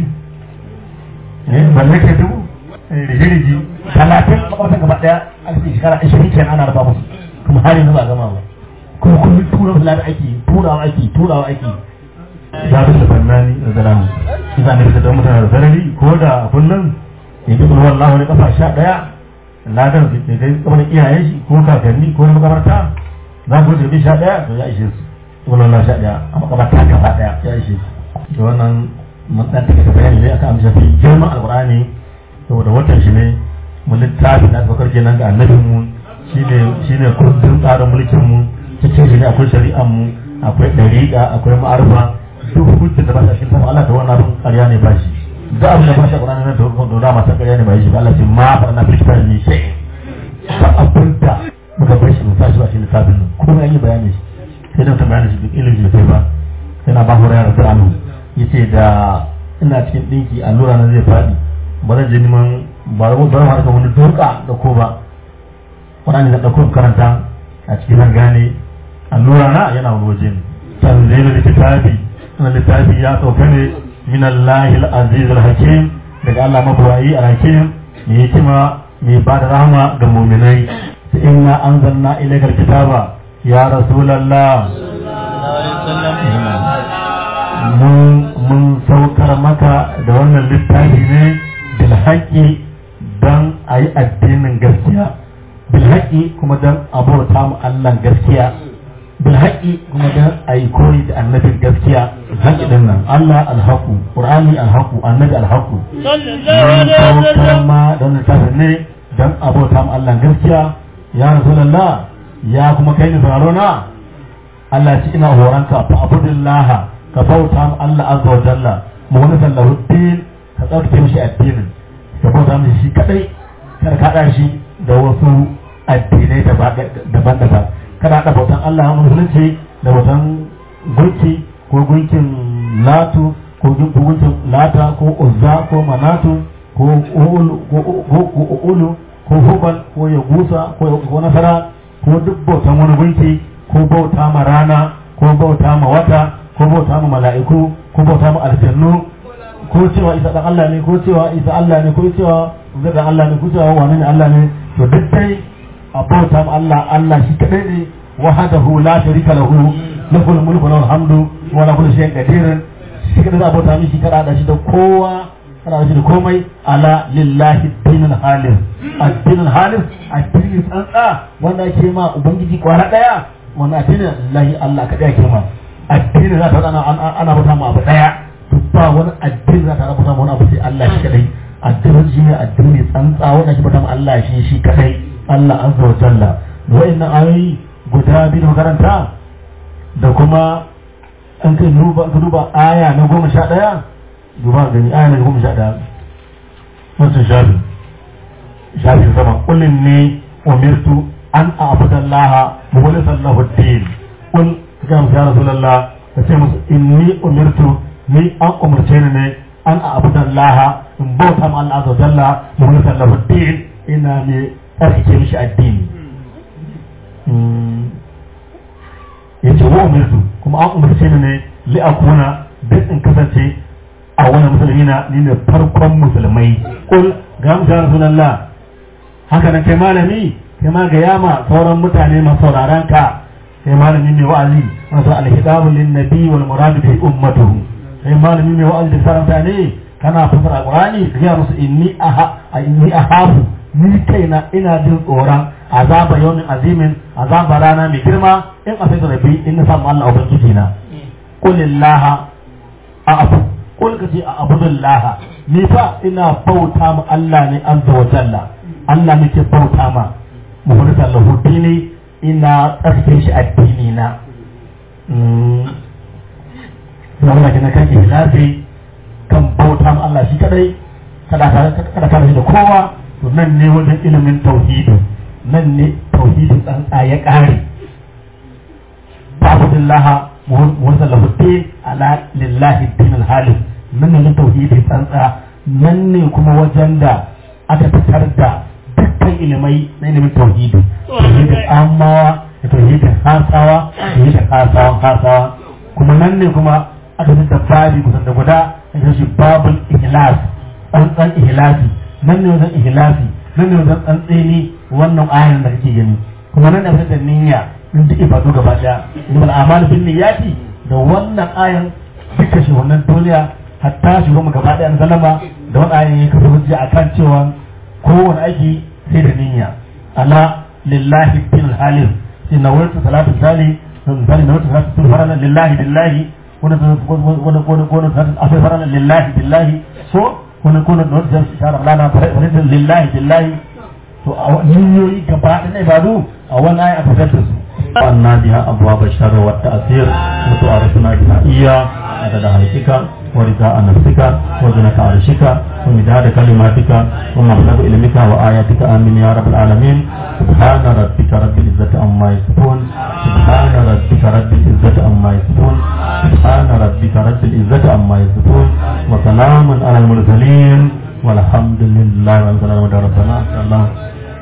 eh balle kai dubu rigi-rigi talatin makamatan gaba daya a cikin shekara ashirin kenan ana raba musu kuma har yanzu ba a gama ba kuma kullum tura wasu lada ake turawa ake turawa ake ya fi da fannani da zalamu isa ne da mutane da zarari ko da kullum ya bi bulwar lahu da kafa sha daya ladan da kai kamar iyayen shi ko kakanni ko na makabarta za ku da bi sha daya to ya ishe su bulwar lahu sha daya a makabarta gaba daya ya ishe su da wannan mun dan take bayani ne akan amsa fi girman alqur'ani saboda watan shi ne mu littafi da aka kenan ga annabin mu shine shine kundin tsarin mulkin mu cikin shi ne akwai shari'an mu akwai dariƙa akwai ma'arfa duk hujja da ba ta shi sama Allah da wannan abin ƙarya ne ba shi duk abin da ba shi Qur'ani na da da da masa ƙarya ne ba shi ba Allah ce ma fa na fi kitab ni sai ba abin da muka bar shi mu sa shi ba shi lissafin nan kuma an yi bayani shi sai da ta bayani shi duk ilimi da kai ba sai na ba hurayra da anhu yace da ina cikin dinki allura na zai faɗi ba zan je neman ba zan ba zan wani doka da ko ba Qur'ani da ɗauko karanta a cikin nan gane allura na yana wani waje ne tanzilul kitabi wannan littafi ya sauka ne min Allahil aziz al-hakim daga Allah mabuwayi al-hakim mai hikima mai ba da rahama ga mu'minai sai inna anzalna ilaykal kitaba ya rasulullah mun mun saukar maka da wannan littafi ne bil haqqi dan ayi addinin gaskiya bil haqqi kuma dan abota mu Allah gaskiya bil haqqi kuma dan ayi koyi da annabin gaskiya haqqi din nan Allah alhaqu qur'ani alhaqu annabi alhaqu sallallahu ma dan littafin ne dan abota mu Allah gaskiya ya rasulullah ya kuma kai ni sauraro na Allah ci ina horanka fa abudillah ka bauta mu Allah azza wa jalla mu wani sallahu din ka tsarkake mishi addinin ka bauta mishi shi kadai kada ka hada shi da wasu addinai daban-daban kada haɗa bautan Allah musulunci da bautan gunki ko gunkin latu ko gunkin lata ko uzza ko manatu ko ulu ko hubal ko yagusa ko nasara ko duk bautan wani gunki ko bauta ma rana ko bauta ma wata ko bauta ma mala'iku ko bauta ma aljannu ko cewa isa dan Allah ne ko cewa isa Allah ne ko cewa zai Allah ne ko cewa wani ne Allah ne to duk dai a bauta ma Allah Allah shi kadai ne wahdahu la sharika lahu lahul mulku wa lahul hamdu wa lahu kullu shay'in qadir shi kadai za a bauta mishi kada da shi da kowa kada da shi da komai ala lillahi dinul halis addinul halis addinin tsantsa wanda ake ma ubangiji kwara daya wannan addinin lillahi Allah kadai ake ma addinin za ta ana ana bauta ma abu daya to ba wani addini za ta bauta ma wani abu sai Allah shi kadai addinin shi ne addini tsantsa wanda ake bauta ma Allah shi shi kadai Allah azza wa jalla wa'annan ayoyi guda biyu makaranta da kuma an kai duba ka duba aya na goma sha ɗaya duba gani aya na goma sha ɗaya wasu shafi shafi sama kullum ne umirtu an abudallaha mukhlisan lahu din kul ga mu ya rasulullah ka ce musu inni umirtu ni an umarce ni ne an abudallaha in bauta ma Allah azza wa jalla mukhlisan lahu din ina ne tsarkake mishi addini ya ce wa umirtu kuma an umarce ni ne li akuna duk in kasance a wani musulmi na ni ne farkon musulmai kul ga mu ya rasulullah haka nan kai malami kai ma ga yama sauran mutane masu sauraron ka kai malami ne wa'azi masu alhidabu lin nabi wal murad bi ummatuhu kai malami ne wa'azi da saranta ne kana fasara qur'ani ka ga musu inni aha inni ahabu ni kaina ina jin tsoron azaba yawmin azimin azaba rana mai girma in a sai rabbi in na samu Allah ubangiji na qulillaha a'fu kul ka ce a abudullah ni fa ina bauta ma Allah ne azza wa jalla Allah nake bauta ma muhurta lahu dini ina tsarkin shi addini na wannan kina kan ihlasi kan bauta ma Allah shi kadai kada kada kada da kowa to nan ne wajen ilimin tauhidi nan ne tauhidin tsantsa ya kare ta'budillaha muhurta lahu din ala lillahi dinul halim nan ne tauhidin tsantsa nan ne kuma wajen da aka fitar da dukkan ilimai na ilimin tauhidi tauhidin amawa da tauhidin hasawa tauhidin hasawan hasawa kuma nan ne kuma aka fi da babi kusan da guda a shi babul ihlas tsantsan ihlasi nan ne wajen ihlasi nan ne wajen tsantseni wannan ayan da kake gani kuma nan ne wajen da niyya in duk ibadu gaba daya ibal amal bin niyyati da wannan ayan duka shi wannan duniya hatta shi mu gaba daya na zalama da wannan ayan ya kafa hujja akan cewa kowane aiki sai da niyya ala lillahi bin halim sai na wurin salatu sali misali na wurin salatu sun farana lillahi lillahi wani wani wani wani akwai farana lillahi billahi so wani kuna da wani zai shara lana farana lillahi billahi to a niyoyi gaba ɗaya na ibadu a wani ayi aka fitar da su wannan biya abuwa bashar wa ta'asir mutu a rasuna biya iya da halkika ورضاء نفسك وزنة عرشك ومداد كلماتك ومبلغ علمك وآياتك آمين يا رب العالمين سبحان ربك رب العزة عما يصفون سبحان ربك رب العزة عما يصفون سبحان ربك رب العزة عما يصفون وسلام على المرسلين والحمد لله رب العالمين ربنا الله